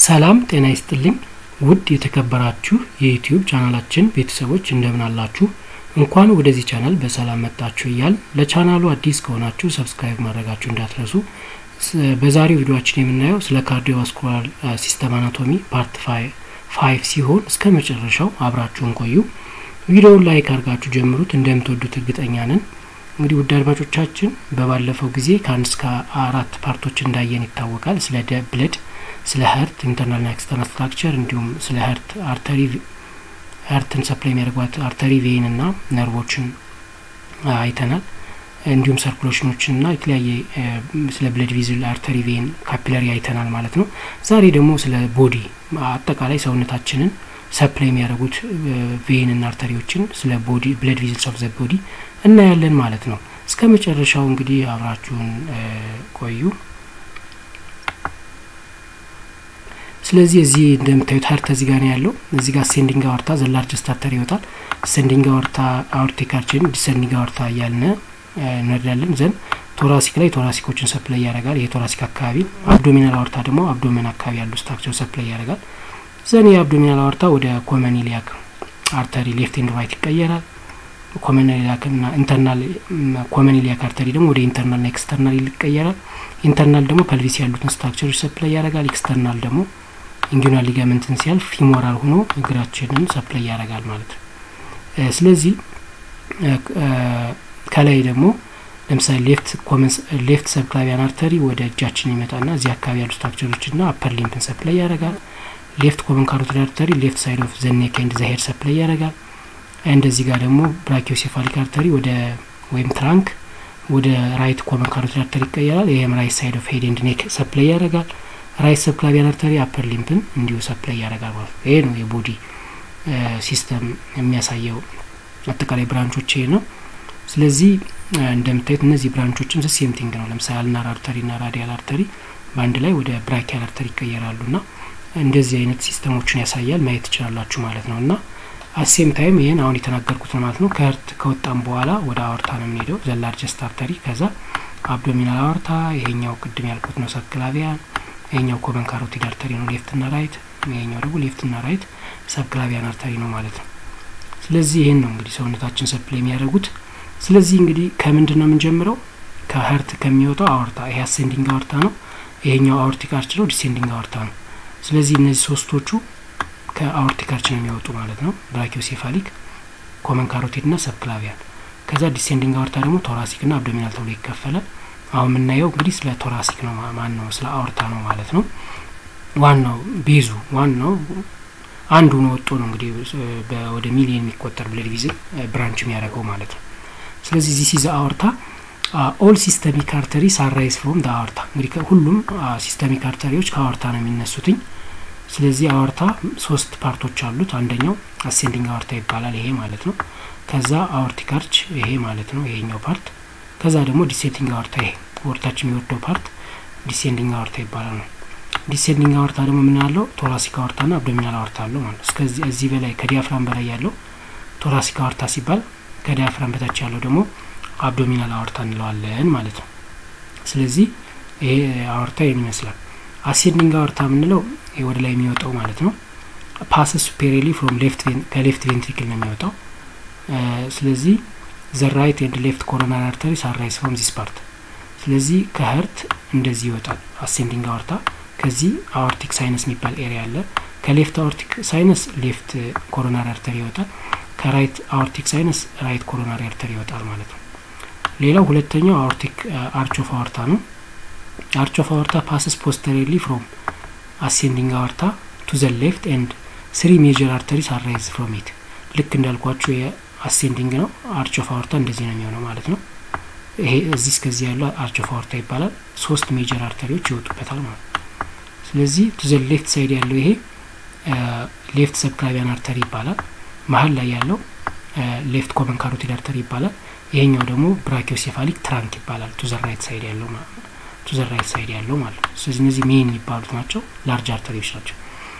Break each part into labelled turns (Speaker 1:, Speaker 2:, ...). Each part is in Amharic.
Speaker 1: ሰላም ጤና ይስጥልኝ ውድ የተከበራችሁ የዩትዩብ ቻናላችን ቤተሰቦች እንደምን አላችሁ እንኳን ወደዚህ ቻናል በሰላም መጣችሁ እያል ለቻናሉ አዲስ ከሆናችሁ ሰብስክራይብ ማድረጋችሁ እንዳትረሱ በዛሬው ቪዲዮችን የምናየው ስለ ካርዲዮቫስኩላር ሲስተም አናቶሚ ፓርት ፋይቭ ሲሆን እስከ መጨረሻው አብራችሁን ቆዩ ቪዲዮውን ላይክ አድርጋችሁ ጀምሩት እንደምትወዱት እርግጠኛ ነን እንግዲህ ውድ አድማጮቻችን በባለፈው ጊዜ ከአንድ እስከ አራት ፓርቶች እንዳየን ይታወቃል ስለ ብለድ ስለ ሀርት ኢንተርናልና ኤክስተርናል ስትራክቸር እንዲሁም ስለ ሀርት አርተሪ ሀርትን ሰፕላይ የሚያደርጓት አርተሪ ቬይን ና ነርቮችን አይተናል እንዲሁም ሰርኩሌሽኖችን ና የተለያየ ስለ ብለድ ቪዝል አርተሪ ቬይን ካፒለሪ አይተናል ማለት ነው ዛሬ ደግሞ ስለ ቦዲ አጠቃላይ ሰውነታችንን ሰፕላይ የሚያደርጉት ቬይን ና አርተሪዎችን ስለ ቦዲ ብለድ ቪዝልስ ኦፍ ዘ ቦዲ እናያለን ማለት ነው እስከ መጨረሻው እንግዲህ አብራችሁን ቆዩ ስለዚህ እዚህ እንደምታዩት ሀርት እዚህ ጋር ነው ያለው እዚህ ጋር አሴንዲንግ አወርታ ዘላርጅስት አርተሪ ይወጣል አሴንዲንግ አወርታ አወርቲክ አርችን ዲሰንዲንግ አወርታ እያልን እንወዳለን ዘንድ ቶራሲክ ላይ ቶራሲኮችን ሰፕላይ ያደርጋል ይሄ ቶራሲክ አካባቢ አብዶሚናል አወርታ ደግሞ አብዶመን አካባቢ ያሉ ስትራክቸር ሰፕላይ ያደርጋል ዘን የአብዶሚናል አወርታ ወደ ኮመን ኢሊያክ አርተሪ ሌፍት ኤንድ ራይት ይቀየራል ኮመን ኢሊያክ ና ኢንተርናል ኮመን ኢሊያክ አርተሪ ደግሞ ወደ ኢንተርናል ና ኤክስተርናል ይቀየራል ኢንተርናል ደግሞ ፐልቪስ ያሉትን ስትራክቸሮች ሰፕላይ ያደርጋል ኤክስተርናል ደግሞ ኢንጁናል ሊጋመንትን ሲያልፍ ፊሞራል ሆኖ እግራችንን ሰፕላይ ያደርጋል ማለት ነው ስለዚህ ከላይ ደግሞ ለምሳሌ ሌፍት ኮመንስ ሌፍት ሰብክላቪያን አርተሪ ወደ እጃችን ይመጣና እዚህ አካባቢ ያሉ ስትራክቸሮች ና አፐር ሊምፕን ሰፕላይ ያደርጋል ሌፍት ኮመን ካሮቲድ አርተሪ ሌፍት ሳይድ ኦፍ ዘኔክ ኤንድ ዘሄድ ሰፕላይ ያደርጋል እንደዚህ ጋር ደግሞ ብራኪዮሴፋሊክ አርተሪ ወደ ወይም ትራንክ ወደ ራይት ኮመን ካሮቲድ አርተሪ ይቀየራል ይህም ራይት ሳይድ ኦፍ ሄድ ኤንድ ኔክ ሰፕላይ ያደርጋል ራይት ሰብክላቪያን አርተሪ አፐር ሊምፕን እንዲሁ ሰፕላይ ያደርጋል ማለት ነው ይሄ ነው የቦዲ ሲስተም የሚያሳየው አጠቃላይ ብራንቾች ይሄ ነው ስለዚህ እንደምታዩት እነዚህ ብራንቾችም ሴም ቲንግ ነው ለምሳሌ አልናር አርተሪ ና ራዲያል አርተሪ በአንድ ላይ ወደ ብራኪያል አርተሪ ይቀየራሉ ና እንደዚህ አይነት ሲስተሞችን ያሳያል ማየት ትችላላችሁ ማለት ነው እና አሴም ታይም ይህን አሁን የተናገርኩት ነው ማለት ነው ከህርት ከወጣም በኋላ ወደ አወርታ ነው የምንሄደው ዘላርጀስት አርተሪ ከዛ አብዶሚናል አወርታ ይሄኛው ቅድም ያልኩት ነው ሰብክላቪያን ይሄኛው ኮመን ካሮቲድ አርተሪ ነው ሌፍት ና ራይት ይሄኛው ደግሞ ሌፍት ና ራይት ሰብክላቪያን አርተሪ ነው ማለት ነው ስለዚህ ይህን ነው እንግዲህ ሰውነታችን ሰፕላይ የሚያደርጉት ስለዚህ እንግዲህ ከምንድን ነው የምንጀምረው ከሀርት ከሚወጣው አወርታ ይሄ አሴንዲንግ አወርታ ነው ይሄኛው አወርቲክ አርች ነው ዲሴንዲንግ አወርታ ነው ስለዚህ እነዚህ ሶስቶቹ ከአወርቲክ አርች ነው የሚወጡ ማለት ነው ብራኪዮሴፋሊክ ኮመን ካሮቲድ ና ሰብክላቪያን ከዛ ዲሴንዲንግ አወርታ ደግሞ ቶራሲክ ና አብዶሚናል ተብሎ ይከፈላል አሁን የምናየው እንግዲህ ስለ ቶራሲክ ነው ማን ነው ስለ አወርታ ነው ማለት ነው ዋናው ቤዙ ዋናው አንዱ ነው ወጦ ነው እንግዲህ ወደ ሚሊየን የሚቆጠር ብለድ ቪዝል ብራንች የሚያደርገው ማለት ነው ስለዚህ ዚህ ሲዘ አወርታ ኦል ሲስተሚክ አርተሪ ሳራይዝ ፍሮም ዳ አወርታ እንግዲህ ሁሉም ሲስተሚክ አርተሪዎች ከአወርታ ነው የሚነሱትኝ ስለዚህ አወርታ ሶስት ፓርቶች አሉት አንደኛው አሴንዲንግ አወርታ ይባላል ይሄ ማለት ነው ከዛ አወርቲክ አርች ይሄ ማለት ነው ይሄኛው ፓርት ከዛ ደግሞ ዲሴንዲንግ አወርታ ይሄ ወርታችን የሚወርደው ፓርት ዲሴንዲንግ አወርታ ይባላል ነው ዲሴንዲንግ አወርታ ደግሞ ምን ያለው ቶራሲክ አወርታ ና አብዶሚናል አወርታ አለው ማለት እስከዚህ እዚህ በላይ ከዲያፍራም በላይ ያለው ቶራሲክ አወርታ ሲባል ከዲያፍራም በታች ያለው ደግሞ አብዶሚናል አወርታ እንለዋለን ማለት ነው ስለዚህ ይሄ አወርታ ይህን ይመስላል አሴንዲንግ አወርታ የምንለው ወደ ላይ የሚወጣው ማለት ነው ፓስስ ሱፔሪሊ ፍሮም ሌፍት ከሌፍት ቬንትሪክል ነው የሚወጣው ስለዚህ ዘ ራይት ኤንድ ሌፍት ኮሮናሪ አርተሪ ሳራይስ ፍሮም ዚስ ፓርት ስለዚህ ከህርት እንደዚህ ይወጣል አሴንዲንግ አወርታ ከዚህ አወርቲክ ሳይነስ የሚባል ኤሪያ አለ ከሌፍት አወርቲክ ሳይነስ ሌፍት ኮሮናሪ አርተሪ ይወጣል ከራይት አወርቲክ ሳይነስ ራይት ኮሮናሪ አርተሪ ይወጣል ማለት ነው ሌላው ሁለተኛው አወርቲክ አርች ኦፍ አወርታ ነው አርች ኦፍ አወርታ ፓስስ ፖስተሪሊ ፍሮም አሴንዲንግ አወርታ ቱ ዘ ሌፍት ኤንድ ስሪ ሜጀር አርተሪስ አራይዝ ፍሮም ኢት ልክ እንዳልኳችሁ የአሴንዲንግ ነው አርች ኦፍ አወርታ እንደዚህ ነው የሚሆነው ማለት ነው ይሄ እዚህ እስከዚህ ያለው አርች ኦፍ አወርታ ይባላል ሶስት ሜጀር አርተሪዎች ይወጡበታል ማለት ነው ስለዚህ ቱ ዘ ሌፍት ሳይድ ያለው ይሄ ሌፍት ሰብክላቪያን አርተሪ ይባላል መሀል ላይ ያለው ሌፍት ኮመን ካሮቲድ አርተሪ ይባላል ይሄኛው ደግሞ ብራኪዮሴፋሊክ ትራንክ ይባላል ቱ ዘ ራይት ሳይድ ያለው ቱ ዘ ራይት ሳይድ ያለው ማለት ነው ስለዚህ እነዚህ ሜን የሚባሉት ናቸው ላርጅ አርተሪዎች ናቸው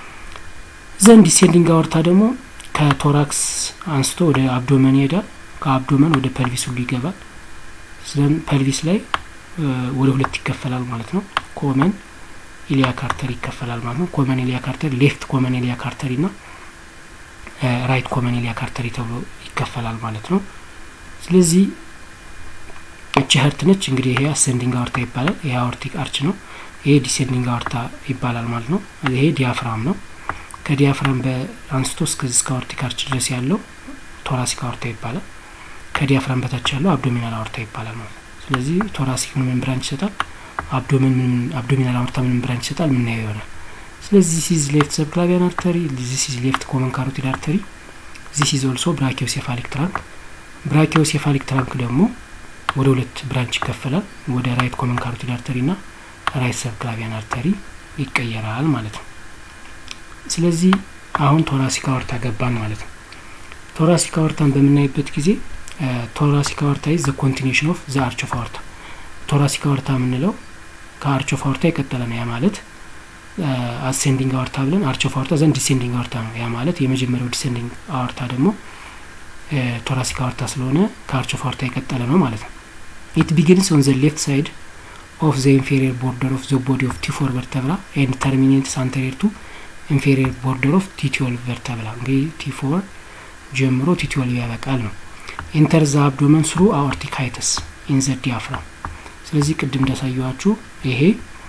Speaker 1: ዘንድ ዲሴንዲንግ አወርታ ደግሞ ከቶራክስ አንስቶ ወደ አብዶመን ይሄዳል ከአብዶመን ወደ ፐልቪስ ሁሉ ይገባል ስለን ፐልቪስ ላይ ወደ ሁለት ይከፈላል ማለት ነው ኮመን ኢሊያክ አርተሪ ይከፈላል ማለት ነው። ኮመን ኢሊያክ አርተሪ፣ ሌፍት ኮመን ኢሊያክ አርተሪ ና ራይት ኮመን ኢሊያክ አርተሪ ተብሎ ይከፈላል ማለት ነው። ስለዚህ እቺ ህርት ነች እንግዲህ ይሄ አሰንዲንግ አወርታ ይባላል። ይሄ አወርቲክ አርች ነው። ይሄ ዲሴንዲንግ አወርታ ይባላል ማለት ነው። ይሄ ዲያፍራም ነው። ከዲያፍራም በአንስቶ እስከዚህ እስከ አወርቲክ አርች ድረስ ያለው ቶራሲክ አወርታ ይባላል። ከዲያፍራም በታች ያለው አብዶሚናል አወርታ ይባላል ማለት ነው። ስለዚህ ቶራሲክ ምን ምን ብራንች ይሰጣል፣ አብዶሚን ምን አብዶሚናል አወርታ ምን ብራንች ይሰጣል ምናየው ይሆናል። ስለዚህ ዚስ ኢዝ ሌፍት ሰብክላቪያን አርተሪ፣ ዚስ ኢዝ ሌፍት ኮመን ካሮቲድ አርተሪ፣ ዚስ ኢዝ ኦልሶ ብራኪዮሴፋሊክ ትራንክ። ብራኪዮሴፋሊክ ትራንክ ደግሞ ወደ ሁለት ብራንች ይከፈላል። ወደ ራይት ኮመን ካሮቲድ አርተሪ ና ራይት ሰብክላቪያን አርተሪ ይቀየራል ማለት ነው። ስለዚህ አሁን ቶራሲክ አወርታ ገባን ማለት ነው። ቶራሲክ አወርታን በምናይበት ጊዜ ቶራሲክ አወርታ ኢዝ ዘ ኮንቲኒሽን ኦፍ ዘ አርች ኦፍ አወርታ። ቶራሲክ አወርታ የምንለው ከአርች ኦፍ አወርታ የቀጠለ ነው። ያ ማለት አሴንዲንግ አወርታ ብለን አርች ኦፍ አወርታ ዘንድ ዲሴንዲንግ አወርታ ነው። ያ ማለት የመጀመሪያው ዲሴንዲንግ አወርታ ደግሞ ቶራሲክ አወርታ ስለሆነ ከአርች ኦፍ አወርታ የቀጠለ ነው ማለት ነው። ኢት ቢጊንስ ኦን ዘ ሌፍት ሳይድ ኦፍ ዘ ኢንፌሪየር ቦርደር ኦፍ ዘ ቦዲ ኦፍ ቲ ፎር ቨርተብራ ኤንድ ተርሚኔትስ አንቴሪየር ቱ ኢንፌሪየር ቦርደር ኦፍ ቲ ትዌልቭ ቨርተብራ። እንግዲህ ቲ ፎር ጀምሮ ቲ ትዌልቭ ያበቃል ነው። ኢንተር ዘ አብዶመን ስሩ አኦርቲክ ሃይተስ ኢን ዘ ዲያፍራም። ስለዚህ ቅድም እንዳሳየዋችሁ ይሄ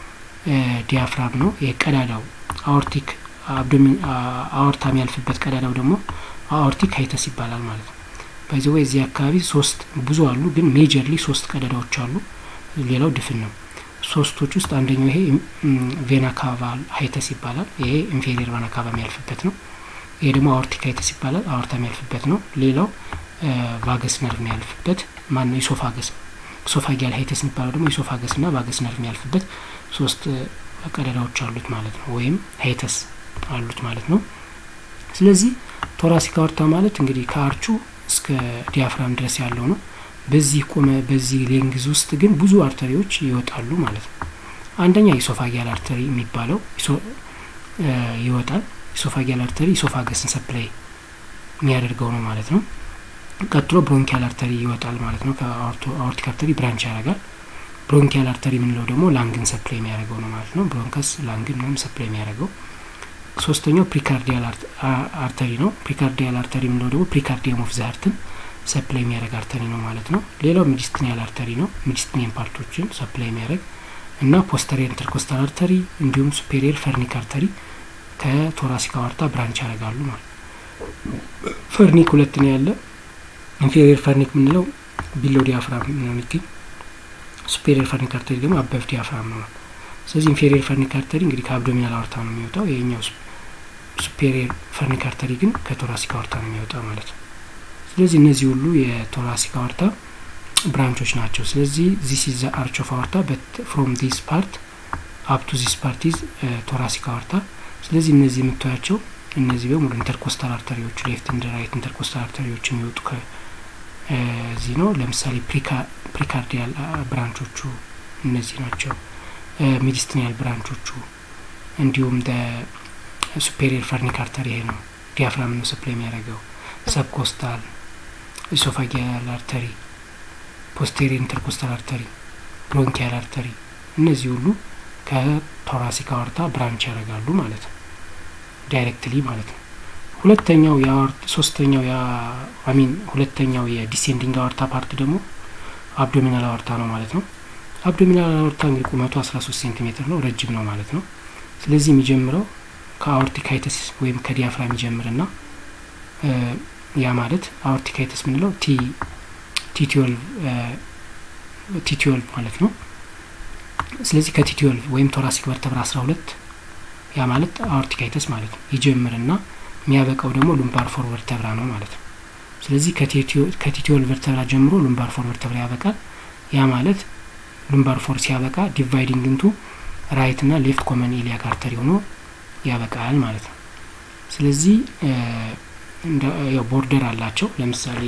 Speaker 1: ዲያፍራም ነው። ይሄ ቀዳዳው አኦርቲክ አብዶሚን አኦርታ የሚያልፍበት ቀዳዳው ደግሞ አኦርቲክ ሃይተስ ይባላል ማለት ነው። በዚህ ወይ እዚህ አካባቢ ሶስት ብዙ አሉ፣ ግን ሜጀርሊ ሶስት ቀዳዳዎች አሉ። ሌላው ድፍን ነው። ሶስቶች ውስጥ አንደኛው ይሄ ቬና ካቫ ሃይተስ ይባላል። ይሄ ኢንፌሪየር ቬና ካቫ የሚያልፍበት ነው። ይሄ ደግሞ አኦርቲክ ሃይተስ ይባላል። አኦርታ የሚያልፍበት ነው። ሌላው ቫገስ ነርቭ የሚያልፍበት ማን ነው? ኢሶፋገስ ኢሶፋጊያል ሃይተስ የሚባለው ደግሞ ኢሶፋገስ ና ቫገስ ነርቭ የሚያልፍበት ሶስት ቀዳዳዎች አሉት ማለት ነው። ወይም ሃይተስ አሉት ማለት ነው። ስለዚህ ቶራሲክ አወርታ ማለት እንግዲህ ከአርቹ እስከ ዲያፍራም ድረስ ያለው ነው። በዚህ ቆመ በዚህ ሌንግዝ ውስጥ ግን ብዙ አርተሪዎች ይወጣሉ ማለት ነው። አንደኛ ኢሶፋጊያል አርተሪ የሚባለው ይወጣል። ኢሶፋጊያል አርተሪ ኢሶፋገስን ሰፕላይ የሚያደርገው ነው ማለት ነው። ቀጥሎ ብሮንኪያል አርተሪ ይወጣል ማለት ነው። ከአኦርቲክ አርተሪ ብራንች ያደርጋል። ብሮንኪያል አርተሪ የምንለው ደግሞ ላንግን ሰፕላይ የሚያደርገው ነው ማለት ነው። ብሮንከስ ላንግን ምንም ሰፕላይ የሚያደርገው ሶስተኛው ፕሪካርዲያል አርተሪ ነው። ፕሪካርዲያል አርተሪ የምንለው ደግሞ ፕሪካርዲየም ኦፍ ዘሀርትን ሰፕላይ የሚያደርግ አርተሪ ነው ማለት ነው። ሌላው ሚዲስትኒያል አርተሪ ነው። ሚዲስትኒየን ፓርቶችን ሰፕላይ የሚያደርግ እና ፖስተሪየር ኢንተርኮስታል አርተሪ እንዲሁም ሱፔሪየር ፈርኒክ አርተሪ ከቶራሲክ አወርታ ብራንች ያደርጋሉ ማለት ፈርኒክ ሁለት ነው ያለ። ኢንፌሪየር ፈርኒክ የምንለው ቢሎ ዲያፍራም ነው የሚገኝ። ሱፔሪየር ፈርኒክ አርተሪ ደግሞ አበፍ ዲያፍራም ነው። ስለዚህ ኢንፌሪየር ፈርኒክ አርተሪ እንግዲህ ከአብዶሚናል አወርታ ነው የሚወጣው። ይሄኛው ሱፔሪየር ፈርኒክ አርተሪ ግን ከቶራሲክ አወርታ ነው የሚወጣው ማለት ነው። ስለዚህ እነዚህ ሁሉ የቶራሲክ አወርታ ብራንቾች ናቸው። ስለዚህ ዚስ ኢዝ አርች ኦፍ አወርታ በት ፍሮም ዲስ ፓርት አፕ ቱ ዚስ ፓርት ኢዝ ቶራሲክ አወርታ። ስለዚህ እነዚህ የምታያቸው እነዚህ በሙሉ ኢንተርኮስታል አርተሪዎቹ ሌፍት እንደ ራይት ኢንተርኮስታል አርተሪዎች የሚወጡ ከዚህ ነው። ለምሳሌ ፕሪካርዲያል ብራንቾቹ እነዚህ ናቸው። ሚዲስትኒያል ብራንቾቹ እንዲሁም ሱፔሪየር ፈርኒክ አርተሪ ይሄ ነው። ዲያፍራም ነው ሰፕላይ የሚያደርገው ሰብኮስታል ኢሶፋጊያል አርተሪ፣ ፖስቴሪየር ኢንተርኮስታል አርተሪ፣ ብሮንኪያል አርተሪ እነዚህ ሁሉ ከቶራሲክ አወርታ ብራንች ያደርጋሉ ማለት ነው፣ ዳይሬክትሊ ማለት ነው። ሁለተኛው ሶስተኛው አሚን ሁለተኛው የዲሴንዲንግ አወርታ ፓርት ደግሞ አብዶሚናል አወርታ ነው ማለት ነው። አብዶሚናል አወርታ እንግዲህ ቁመቱ አስራ ሶስት ሴንቲሜትር ነው፣ ረጅም ነው ማለት ነው። ስለዚህ የሚጀምረው ከአኦርቲካይተስ ወይም ከዲያፍራም ይጀምርና ያ ማለት አኦርቲካይተስ የምንለው ቲ ቲ ትዌልቭ ማለት ነው። ስለዚህ ከቲ ትዌልቭ ወይም ቶራሲክ ቨርተብራ አስራ ሁለት ያ ማለት አኦርቲካይተስ ማለት ነው ይጀምርና የሚያበቃው ደግሞ ሉምባር ፎር ቨርተብራ ነው ማለት ነው። ስለዚህ ከቲ ትዌልቭ ቨርተብራ ጀምሮ ሉምባር ፎር ቨርተብራ ያበቃል። ያ ማለት ሉምባር ፎር ሲያበቃ ዲቫይዲንግ እንቱ ራይት ና ሌፍት ኮመን ኢሊያክ አርተሪ ሆኖ ያበቃል ማለት ነው። ስለዚህ ያው ቦርደር አላቸው። ለምሳሌ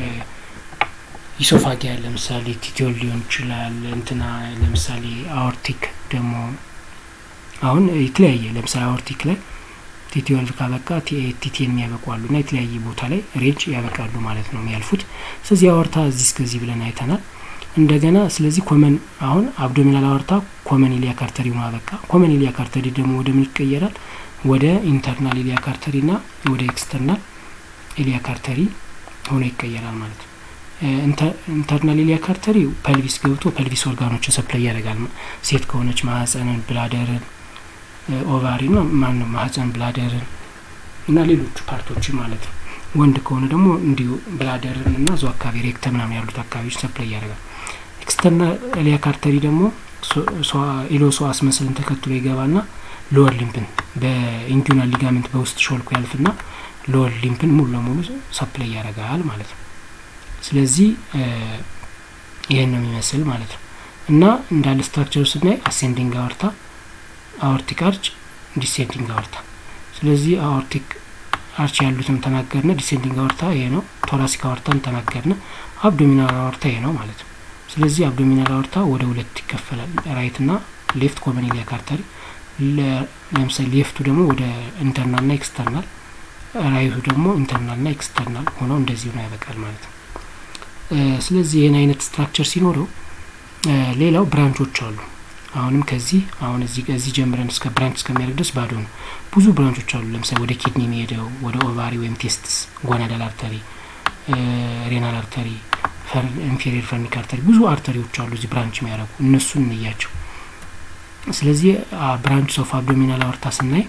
Speaker 1: ኢሶፋጊያ ለምሳሌ ቲቲዮል ሊሆን ይችላል። እንትና ለምሳሌ አኦርቲክ ደግሞ አሁን የተለያየ ለምሳሌ አኦርቲክ ላይ ቲቲዮልቭ ካበቃ ቲቲን የሚያበቁ አሉ እና የተለያየ ቦታ ላይ ሬንጅ ያበቃሉ ማለት ነው የሚያልፉት። ስለዚህ አወርታ እዚህ እስከዚህ ብለን አይተናል። እንደገና ስለዚህ ኮመን አሁን አብዶሚናል አወርታ ኮመን ኢሊያክ አርተሪ ሆኖ አበቃ። ኮመን ኢሊያክ አርተሪ ደግሞ ወደ ምን ይቀየራል? ወደ ኢንተርናል ኢሊያክ አርተሪ ና ወደ ኤክስተርናል ኢሊያክ አርተሪ ሆኖ ይቀየራል ማለት ነው። ኢንተርናል ኢሊያክ አርተሪ ፐልቪስ ገብቶ ፐልቪስ ኦርጋኖችን ሰፕላይ ያደርጋል። ሴት ከሆነች ማህፀንን፣ ብላደርን፣ ኦቫሪ ና ማን ነው ማህፀን፣ ብላደርን እና ሌሎቹ ፓርቶችን ማለት ነው። ወንድ ከሆነ ደግሞ እንዲሁ ብላደርን እና እዛው አካባቢ ሬክተ ምናምን ያሉት አካባቢዎች ሰፕላይ ያደርጋል። ኤክስተርናል ኢሊያክ አርተሪ ደግሞ ኢሎሶአስ መስልን ተከትሎ ይገባና ሎወር ሊምፕን በኢንጁናል ሊጋመንት በውስጥ ሾልኮ ያልፍና ሎወር ሊምፕን ሙሉ ለሙሉ ሰፕላይ ያደርጋል ማለት ነው። ስለዚህ ይህን ነው የሚመስል ማለት ነው እና እንዳለ ስትራክቸሩ ስናይ አሴንዲንግ አወርታ፣ አወርቲክ አርች፣ ዲሴንዲንግ አወርታ። ስለዚህ አወርቲክ አርች ያሉትን ተናገርነ፣ ዲሴንዲንግ አወርታ ይሄ ነው። ቶራሲክ አወርታን ተናገርነ፣ አብዶሚናል አወርታ ይሄ ነው ማለት ነው። ስለዚህ አብዶሚናል አወርታ ወደ ሁለት ይከፈላል፣ ራይት ና ሌፍት ኮመን ኢሊያክ አርተሪ። ለምሳሌ ሌፍቱ ደግሞ ወደ ኢንተርናል ና ኤክስተርናል፣ ራይቱ ደግሞ ኢንተርናል ና ኤክስተርናል ሆነው እንደዚህ ነው ያበቃል ማለት ነው። ስለዚህ ይህን አይነት ስትራክቸር ሲኖረው ሌላው ብራንቾች አሉ። አሁንም ከዚህ አሁን እዚህ ከዚህ ጀምረን እስከ ብራንች እስከሚያደርግ ድረስ ባዶ ነው። ብዙ ብራንቾች አሉ። ለምሳሌ ወደ ኪድኒ የሚሄደው ወደ ኦቫሪ ወይም ቴስትስ፣ ጎናዳል አርተሪ፣ ሬናል አርተሪ፣ ኢንፌሪየር ፈርኒክ አርተሪ ብዙ አርተሪዎች አሉ እዚህ ብራንች የሚያደርጉ እነሱን እንያቸው። ስለዚህ ብራንች ኦፍ አብዶሚናል አወርታ ስናይ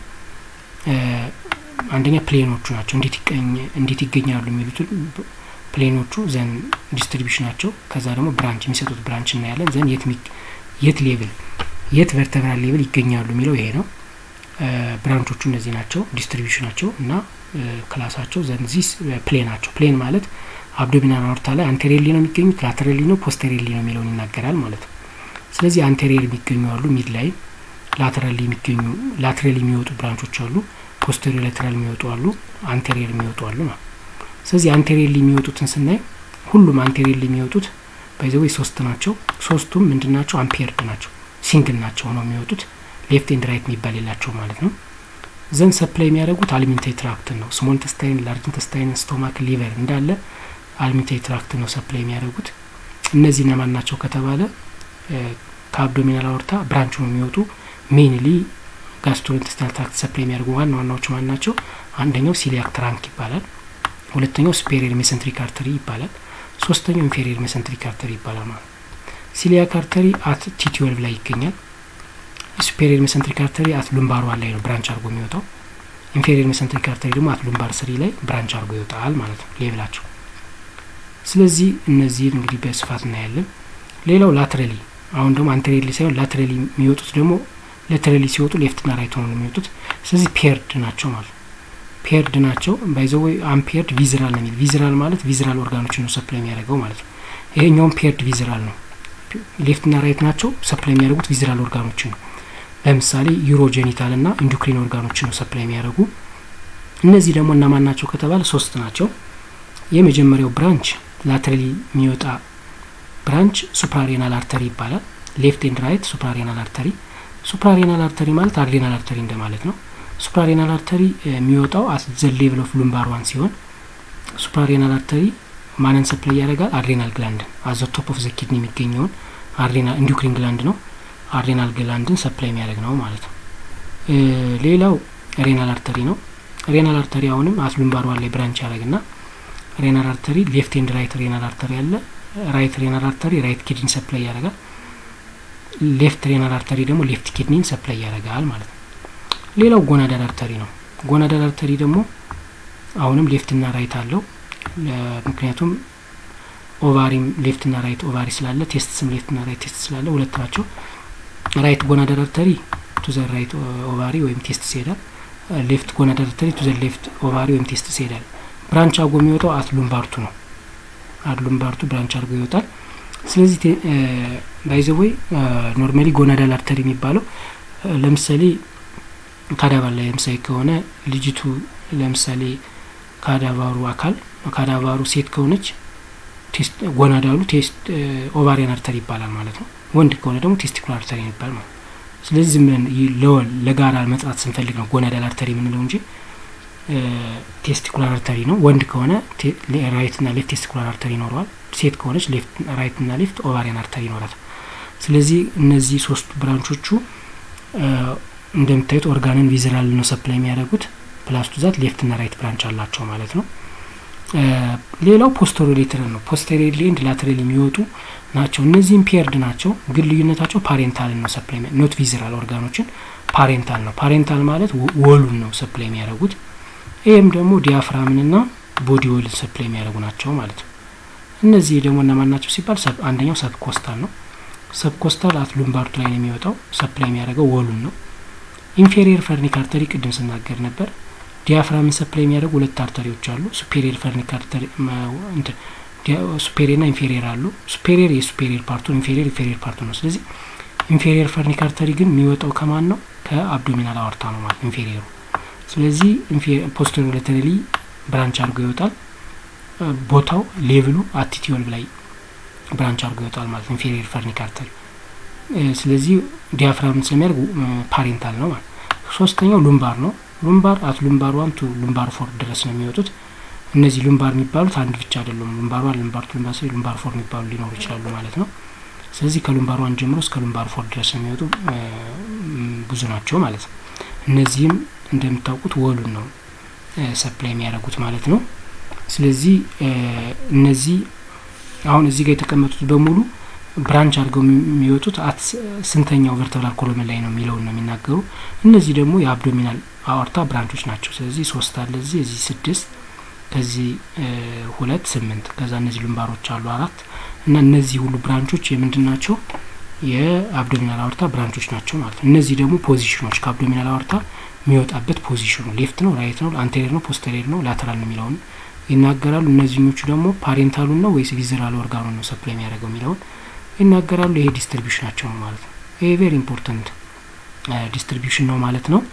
Speaker 1: አንደኛ ፕሌኖቹ ናቸው። እንዴት ይገኛሉ የሚሉትን ፕሌኖቹ ዘን ዲስትሪቢሽናቸው፣ ከዛ ደግሞ ብራንች የሚሰጡት ብራንች እናያለን። ዘን የት የት ሌቭል የት ቨርተብራል ሌቭል ይገኛሉ የሚለው ይሄ ነው። ብራንቾቹ እነዚህ ናቸው፣ ዲስትሪቢሽናቸው እና ክላሳቸው። ዘን ዚስ ፕሌናቸው ፕሌን ማለት አብዶሚናል አወርታ ላይ አንቴሪየርሊ ነው የሚገኙት፣ ላተራሊ ነው ፖስቴሪየርሊ ነው የሚለውን ይናገራል ማለት ነው። ስለዚህ አንቴሪየር የሚገኙ አሉ፣ ሚድ ላይ ላተራሊ የሚገኙ ላተራሊ የሚወጡ ብራንቾች አሉ፣ ፖስቴሪየር ላተራል የሚወጡ አሉ፣ አንቴሪየር የሚወጡ አሉ ማለት ስለዚህ አንቴሪየርሊ የሚወጡትን ስናይ ሁሉም አንቴሪየርሊ የሚወጡት ባይዘዌ ሶስት ናቸው። ሶስቱም ምንድን ናቸው? አምፔርድ ናቸው፣ ሲንግል ናቸው ሆነው የሚወጡት ሌፍት ኤንድ ራይት የሚባል የላቸው ማለት ነው። ዘን ሰፕላይ የሚያደርጉት አሊሜንታሪ ትራክትን ነው። ስሞል ኢንተስታይን፣ ላርጅ ኢንተስታይን፣ ስቶማክ፣ ሊቨር እንዳለ አሊሜንታሪ ትራክት ነው ሰፕላይ የሚያደርጉት። እነዚህ እነማን ናቸው ከተባለ ከአብዶሚናል አወርታ ብራንች ነው የሚወጡ ሜንሊ ጋስትሮ ኢንተስታይናል ትራክት ሰፕላይ የሚያደርጉ ዋና ዋናዎቹ ማን ናቸው? አንደኛው ሲሊያክ ትራንክ ይባላል። ሁለተኛው ስፔሪየር ሜሰንትሪክ አርተሪ ይባላል። ሶስተኛው ኢንፌሪየር ሜሰንትሪክ አርተሪ ይባላል ማለት ሲሊያክ አርተሪ አት ቲትዌልቭ ላይ ይገኛል። ሱፔሪየር ሜሰንትሪክ አርተሪ አት ሉምባር ዋን ላይ ነው ብራንች አድርጎ የሚወጣው። ኢንፌሪየር ሜሰንትሪክ አርተሪ ደግሞ አት ሉምባር ስሪ ላይ ብራንች አድርጎ ይወጣል ማለት ነው ሌብላቸው። ስለዚህ እነዚህን እንግዲህ በስፋት እናያለን። ሌላው ላትረሊ አሁን ደግሞ አንቴሪየርሊ ሳይሆን ላትረሊ የሚወጡት ደግሞ ላትረሊ ሲወጡ ሌፍትና ራይት ሆነው ነው የሚወጡት። ስለዚህ ፔርድ ናቸው ማለት ነው። ፔርድ ናቸው ባይዘዌ አምፔርድ ቪዝራል ነው የሚል ቪዝራል ማለት ቪዝራል ኦርጋኖችን ነው ሰፕላይ የሚያደርገው ማለት ነው። ይሄኛውም ፔርድ ቪዝራል ነው። ሌፍትና ራይት ናቸው ሰፕላይ የሚያደርጉት ቪዝራል ኦርጋኖችን ነው። ለምሳሌ ዩሮጀኒታል ና ኢንዱክሪን ኦርጋኖችን ነው ሰፕላይ የሚያደርጉ። እነዚህ ደግሞ እነማን ናቸው ከተባለ ሶስት ናቸው። የመጀመሪያው ብራንች ላተራሊ የሚወጣ ብራንች ሱፕራሬናል አርተሪ ይባላል። ሌፍት ኤንድ ራይት ሱፕራሬናል አርተሪ። ሱፕራሬናል አርተሪ ማለት አድሬናል አርተሪ እንደማለት ነው። ሱፕራሬናል አርተሪ የሚወጣው አት ዘ ሌቭል ኦፍ ሉምባር ዋን ሲሆን ሱፕራሬናል አርተሪ ማንን ሰፕላይ ያደርጋል? አድሬናል ግላንድን አዘ ቶፕ ኦፍ ዘ ኪድኒ የሚገኘውን አድሬናል ኢንዱክሪን ግላንድ ነው። አድሬናል ግላንድን ሰፕላይ የሚያደርግ ነው ማለት ነው። ሌላው ሬናል አርተሪ ነው። ሬናል አርተሪ አሁንም አት ሉምባር ዋን ላይ ብራንች ያደርግና ሬናል አርተሪ ሌፍት ኤንድ ራይት ሬናል አርተሪ አለ። ራይት ሬናል አርተሪ ራይት ኪድኒ ሰፕላይ ያደርጋል። ሌፍት ሬናል አርተሪ ደግሞ ሌፍት ኪድኒን ሰፕላይ ያደርጋል ማለት ነው። ሌላው ጎናዳል አርተሪ ነው። ጎናዳል አርተሪ ደግሞ አሁንም ሌፍትና ራይት አለው። ምክንያቱም ኦቫሪም ሌፍትና ራይት ኦቫሪ ስላለ ቴስትስም ሌፍትና ራይት ቴስት ስላለ ሁለት ናቸው። ራይት ጎናዳል አርተሪ ቱ ዘ ራይት ኦቫሪ ወይም ቴስት ይሄዳል። ሌፍት ጎናዳል አርተሪ ቱ ዘ ሌፍት ኦቫሪ ወይም ቴስት ይሄዳል። ብራንች አርጎ የሚወጣው አት ሉምባርቱ ነው። አት ሉምባርቱ ብራንች አርጎ ይወጣል። ስለዚህ ባይዘወይ ኖርማሊ ጎናዳል አርተሪ የሚባለው ለምሳሌ ካዳቫር ላይ ለምሳሌ ከሆነ ልጅቱ ለምሳሌ ካዳቫሩ አካል ካዳቫሩ ሴት ከሆነች ጎናዳሉ ቴስት ኦቫሪያን አርተሪ ይባላል ማለት ነው። ወንድ ከሆነ ደግሞ ቴስቲኩላር አርተሪ ይባላል ማለት ነው። ስለዚህ ዝም ብለን ለወል ለጋራ መጥራት ስንፈልግ ነው ጎናዳል አርተሪ የምንለው እንጂ ቴስቲኩላር አርተሪ ነው። ወንድ ከሆነ ራይት እና ሌፍት ቴስቲኩላር አርተሪ ይኖረዋል። ሴት ከሆነች ራይት እና ሌፍት ኦቫሪያን አርተሪ ይኖራል። ስለዚህ እነዚህ ሶስቱ ብራንቾቹ እንደምታዩት ኦርጋንን ቪዝራል ነው ሰፕላይ የሚያደርጉት ፕላስ ቱ ዛት ሌፍት እና ራይት ብራንች አላቸው ማለት ነው። ሌላው ፖስተሪየር ሌተራል ነው። ፖስተሪየር ኤንድ ላተራል የሚወጡ ናቸው። እነዚህም ፔርድ ናቸው፣ ግን ልዩነታቸው ፓሬንታል ነው ሰፕላይ ኖት ቪዝራል ኦርጋኖችን ፓሬንታል ነው። ፓሬንታል ማለት ወሉን ነው ሰፕላይ የሚያደርጉት። ይህም ደግሞ ዲያፍራምንና ቦዲ ወልን ሰፕላይ የሚያደርጉ ናቸው ማለት ነው። እነዚህ ደግሞ እነማን ናቸው ሲባል አንደኛው ሰብ ኮስታል ነው። ሰብ ኮስታል አት ሉምባርድ ላይ ነው የሚወጣው ሰፕላይ የሚያደርገው ወሉን ነው። ኢንፌሪየር ፈርኒክ አርተሪ ቅድም ስናገር ነበር። ዲያፍራምን ሰፕላይ የሚያደርጉ ሁለት አርተሪዎች አሉ። ሱፔሪየር ፈርኒክ አርተሪ ሱፔሪየር ና ኢንፌሪየር አሉ። ሱፔሪየር የሱፔሪየር ፓርቱ፣ ኢንፌሪየር ኢንፌሪየር ፓርቱ ነው። ስለዚህ ኢንፌሪየር ፈርኒክ አርተሪ ግን የሚወጣው ከማን ነው? ከአብዶሚናል አወርታ ነው ማለት ኢንፌሪየሩ። ስለዚህ ፖስተሪየር ላተራሊ ብራንች አድርጎ ይወጣል። ቦታው ሌቭሉ አቲቲዮል ላይ ብራንች አድርጎ ይወጣል ማለት ኢንፌሪየር ፈርኒክ አርተሪ። ስለዚህ ዲያፍራምን ስለሚያደርግ ፓሬንታል ነው ማለት። ሶስተኛው ሉምባር ነው። ሉምባር አት ሉምባር ዋን ቱ ሉምባር ፎር ድረስ ነው የሚወጡት። እነዚህ ሉምባር የሚባሉት አንድ ብቻ አይደሉም። ሉምባር ዋን፣ ሉምባር ቱ፣ ሉምባር ስሪ፣ ሉምባር ፎር የሚባሉ ሊኖሩ ይችላሉ ማለት ነው። ስለዚህ ከሉምባር ዋን ጀምሮ እስከ ሉምባር ፎር ድረስ የሚወጡ ብዙ ናቸው ማለት ነው። እነዚህም እንደምታውቁት ወሉን ነው ሰፕላይ የሚያደርጉት ማለት ነው። ስለዚህ እነዚህ አሁን እዚህ ጋር የተቀመጡት በሙሉ ብራንች አድርገው የሚወጡት አት ስንተኛው ቨርተብራል ኮሎመን ላይ ነው የሚለውን ነው የሚናገሩ። እነዚህ ደግሞ የአብዶሚናል አወርታ ብራንቾች ናቸው። ስለዚህ ሶስት አለ እዚህ እዚህ ስድስት ከዚህ ሁለት ስምንት ከዛ እነዚህ ልምባሮች አሉ አራት እና እነዚህ ሁሉ ብራንቾች የምንድን ናቸው? የአብዶሚናል አወርታ ብራንቾች ናቸው ማለት ነው። እነዚህ ደግሞ ፖዚሽኖች ከአብዶሚናል አወርታ የሚወጣበት ፖዚሽኑ ሌፍት ነው፣ ራይት ነው፣ አንቴሪየር ነው፣ ፖስተሪየር ነው፣ ላተራል ነው የሚለውን ይናገራሉ። እነዚህኞቹ ደግሞ ፓሬንታሉን ነው ወይስ ቪዝራል ኦርጋኑን ነው ሰፕላይ የሚያደርገው የሚለውን ይናገራሉ። ይሄ ዲስትሪቢሽናቸው ነው ማለት ነው። ይሄ ቬሪ ኢምፖርታንት ዲስትሪቢሽን ነው ማለት ነው።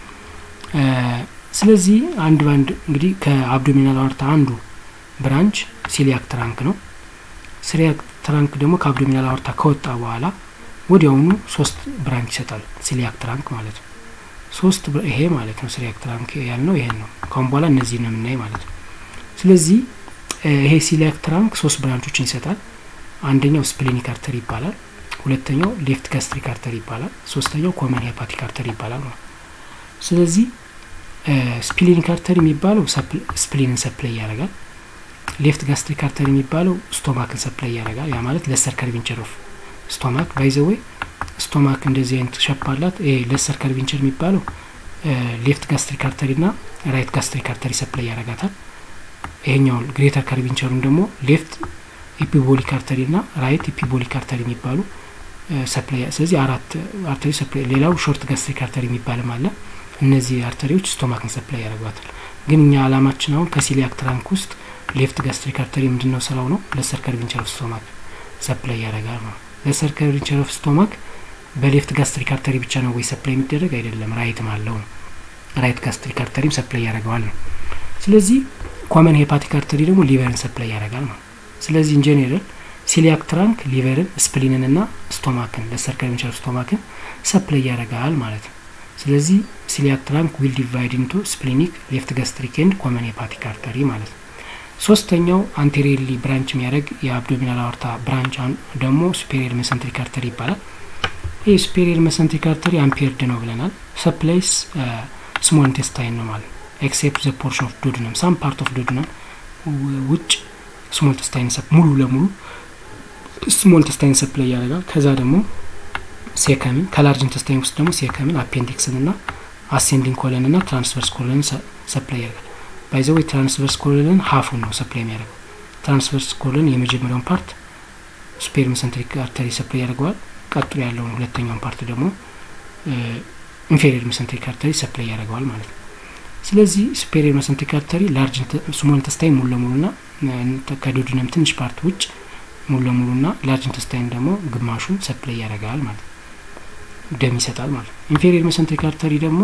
Speaker 1: ስለዚህ አንድ ባንድ እንግዲህ ከአብዶሚናል አወርታ አንዱ ብራንች ሲሊያክ ትራንክ ነው። ሲሊያክ ትራንክ ደግሞ ከአብዶሚናል አወርታ ከወጣ በኋላ ወዲያውኑ ሶስት ብራንች ይሰጣል። ሲሊያክ ትራንክ ማለት ነው። ሶስት ይሄ ማለት ነው ሲሊያክ ትራንክ ያልነው ይሄን ነው። ካሁን በኋላ እነዚህ ነው የምናይ ማለት ነው። ስለዚህ ይሄ ሲሊያክ ትራንክ ሶስት ብራንቾችን ይሰጣል። አንደኛው ስፕሊኒክ አርተሪ ይባላል። ሁለተኛው ሌፍት ጋስትሪክ አርተሪ ይባላል። ሶስተኛው ኮመን ሄፓቲክ አርተሪ ይባላል ነው። ስለዚህ ስፕሊኒክ አርተሪ የሚባለው ስፕሊንን ሰፕላይ ያደርጋል። ሌፍት ጋስትሪክ አርተሪ የሚባለው ስቶማክን ሰፕላይ ያደርጋል። ያ ማለት ለሰር ከርቪንቸር ኦፍ ስቶማክ ባይዘወይ ስቶማክ እንደዚህ አይነት ሸፕ አላት። ይሄ ለሰር ከርቪንቸር የሚባለው ሌፍት ጋስትሪክ አርተሪ ና ራይት ጋስትሪክ አርተሪ ሰፕላይ ያደርጋታል። ይሄኛው ግሬተር ከርቪንቸሩን ደግሞ ሌፍት ኢፒቦሊክ አርተሪ ና ራይት ኢፒቦሊክ አርተሪ የሚባሉ ሰፕላይ ስለዚህ አራት አርተሪ ሰፕላይ ሌላው ሾርት ጋስትሪክ አርተሪ የሚባልም አለ። እነዚህ አርተሪዎች ስቶማክን ሰፕላይ ያደርጓታል። ግን እኛ አላማችን አሁን ከሲሊያክ ትራንክ ውስጥ ሌፍት ጋስትሪክ አርተሪ ምንድን ነው ስራው ነው ለሰር ከርቪንቸር ኦፍ ስቶማክ ሰፕላይ ያደርጋል ነው። ለሰር ከርቪንቸር ኦፍ ስቶማክ በሌፍት ጋስትሪክ አርተሪ ብቻ ነው ወይ ሰፕላይ የሚደረግ አይደለም፣ ራይትም አለው ነው። ራይት ጋስትሪክ አርተሪም ሰፕላይ ያደርገዋል ነው። ስለዚህ ኮመን ሄፓቲክ አርተሪ ደግሞ ሊቨርን ሰፕላይ ያደርጋል ነው። ስለዚህ ኢንጀኔራል ሲሊያክ ትራንክ ሊቨርን፣ ስፕሊንን ና ስቶማክን ለሰር ከርቪንቸር ኦፍ ስቶማክን ሰፕላይ ያደርጋል ማለት ነው። ስለዚህ ሲሊያክ ትራንክ ዊል ዲቫይድ ኢንቱ ስፕሊኒክ ሌፍት ጋስትሪክ ኤንድ ኮመን ሄፓቲክ አርተሪ ማለት ነው። ሶስተኛው አንቴሪየርሊ ብራንች የሚያደርግ የአብዶሚናል አወርታ ብራንች ደግሞ ሱፔሪየር መሰንትሪክ አርተሪ ይባላል። ይህ ሱፔሪየር መሰንትሪክ አርተሪ አምፔርድ ነው ብለናል። ሰፕላይስ ስሞል ኢንቴስታይን ነው ማለት ኤክሴፕት ዘ ፖርሽን ኦፍ ዶድነም ሳም ፓርት ኦፍ ዶድነም ውጭ ስሞል ኢንቴስታይን ሙሉ ለሙሉ ስሞል ኢንቴስታይን ሰፕላይ ያደርጋል። ከዛ ደግሞ ሴከምን ከላርጅ ኢንቴስታይን ውስጥ ደግሞ ሴከምን አፔንዲክስን ና አሴንዲንግ ኮለን ና ትራንስቨርስ ኮለንን ሰፕላይ ያደርጋል። ባይዘወይ ትራንስቨርስ ኮሎንን ሀፉን ነው ሰፕላይ የሚያደርገው። ትራንስቨርስ ኮሎን የመጀመሪያውን ፓርት ሱፔሪየር መሰንትሪክ አርተሪ ሰፕላይ ያደርገዋል። ቀጥሎ ያለውን ሁለተኛውን ፓርት ደግሞ ኢንፌሪየር መሰንትሪክ አርተሪ ሰፕላይ ያደርገዋል ማለት ነው። ስለዚህ ሱፔሪየር መሰንትሪክ አርተሪ ላርጅ ስሞል ኢንተስታይን ሙሉ ለሙሉ ና ከዶድነም ትንሽ ፓርት ውጭ ሙሉ ለሙሉ ና ላርጅ ኢንተስታይን ደግሞ ግማሹን ሰፕላይ ያደርጋል ማለት ነው። ደም ይሰጣል ማለት ነው። ኢንፌሪየር መሰንትሪክ አርተሪ ደግሞ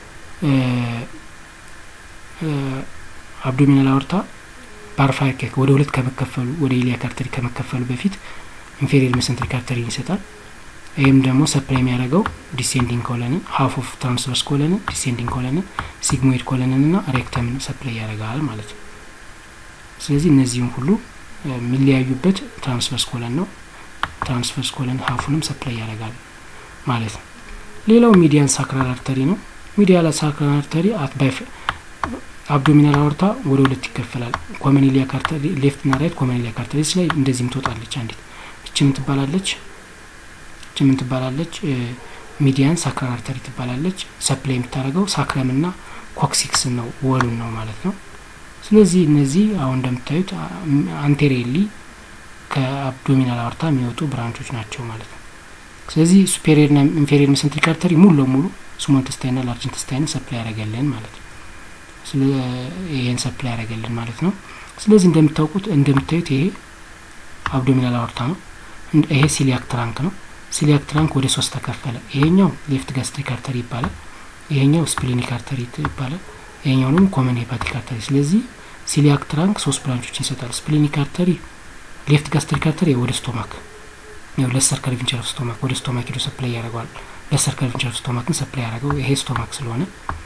Speaker 1: አብዶሚናል አወርታ ባርፋይኬክ ወደ ሁለት ከመከፈሉ ወደ ኢሊያክ አርተሪ ከመከፈሉ በፊት ኢንፌሪየር መሰንትሪክ አርተሪን ይሰጣል። ይህም ደግሞ ሰፕላይ የሚያደርገው ዲሴንዲንግ ኮለንን ሀፍ ኦፍ ትራንስቨርስ ኮለንን ዲሴንዲንግ ኮለንን ሲግሞይድ ኮለንን ና ሬክተምን ሰፕላይ ያደርጋል ማለት ነው። ስለዚህ እነዚህም ሁሉ የሚለያዩበት ትራንስቨርስ ኮለን ነው። ትራንስቨርስ ኮለን ሀፉንም ሰፕላይ ያደርጋል ማለት ነው። ሌላው ሚዲያን ሳክራል አርተሪ ነው። ሚዲያል ሳክራል አርተሪ አትባይ አብዶሚናል አወርታ ወደ ሁለት ይከፈላል። ኮመን ኢሊያክ አርተሪ ሌፍት ና ራይት ኮመን ኢሊያክ አርተሪ ላይ እንደዚህም ትወጣለች። አንዲት እች ምን ትባላለች? እች ምን ትባላለች? ሚዲያን ሳክራል አርተሪ ትባላለች። ሰፕላይ የምታደርገው ሳክረም ና ኮክሲክስ ነው ወሉን ነው ማለት ነው። ስለዚህ እነዚህ አሁን እንደምታዩት አንቴሪየርሊ ከአብዶሚናል አወርታ የሚወጡ ብራንቾች ናቸው ማለት ነው። ስለዚህ ሱፔሪየር ና ኢንፌሪየር ሜሰንትሪክ አርተሪ ሙሉ ለሙሉ ስሞል ኢንተስታይን ና ላርጅ ኢንተስታይንን ሰፕላይ ያደርገልን ማለት ነው። ይሄን ሰፕላይ ያደርገልን ማለት ነው። ስለዚህ እንደምታውቁት እንደምታዩት ይሄ አብዶሚናል አወርታ ነው። ይሄ ሲሊያክ ትራንክ ነው። ሲሊያክ ትራንክ ወደ ሶስት ተከፈለ። ይሄኛው ሌፍት ጋስትሪክ አርተሪ ይባላል። ይሄኛው ስፕሊኒክ አርተሪ ይባላል። ይሄኛው ደግሞ ኮመን ሄፓቲክ አርተሪ። ስለዚህ ሲሊያክ ትራንክ ሶስት ብራንቾችን ይሰጣል። ስፕሊኒክ አርተሪ ሌፍት ጋስትሪክ አርተሪ ወደ ስቶማክ ያው ለሰር ከርቪንቸር ኦፍ ስቶማክ ወደ ስቶማክ ሄዶ ሰፕላይ ያደርገዋል። ለሰር ከርቪንቸር ኦፍ ስቶማክን ሰፕላይ ያደርገው ይሄ ስቶማክ ስለሆነ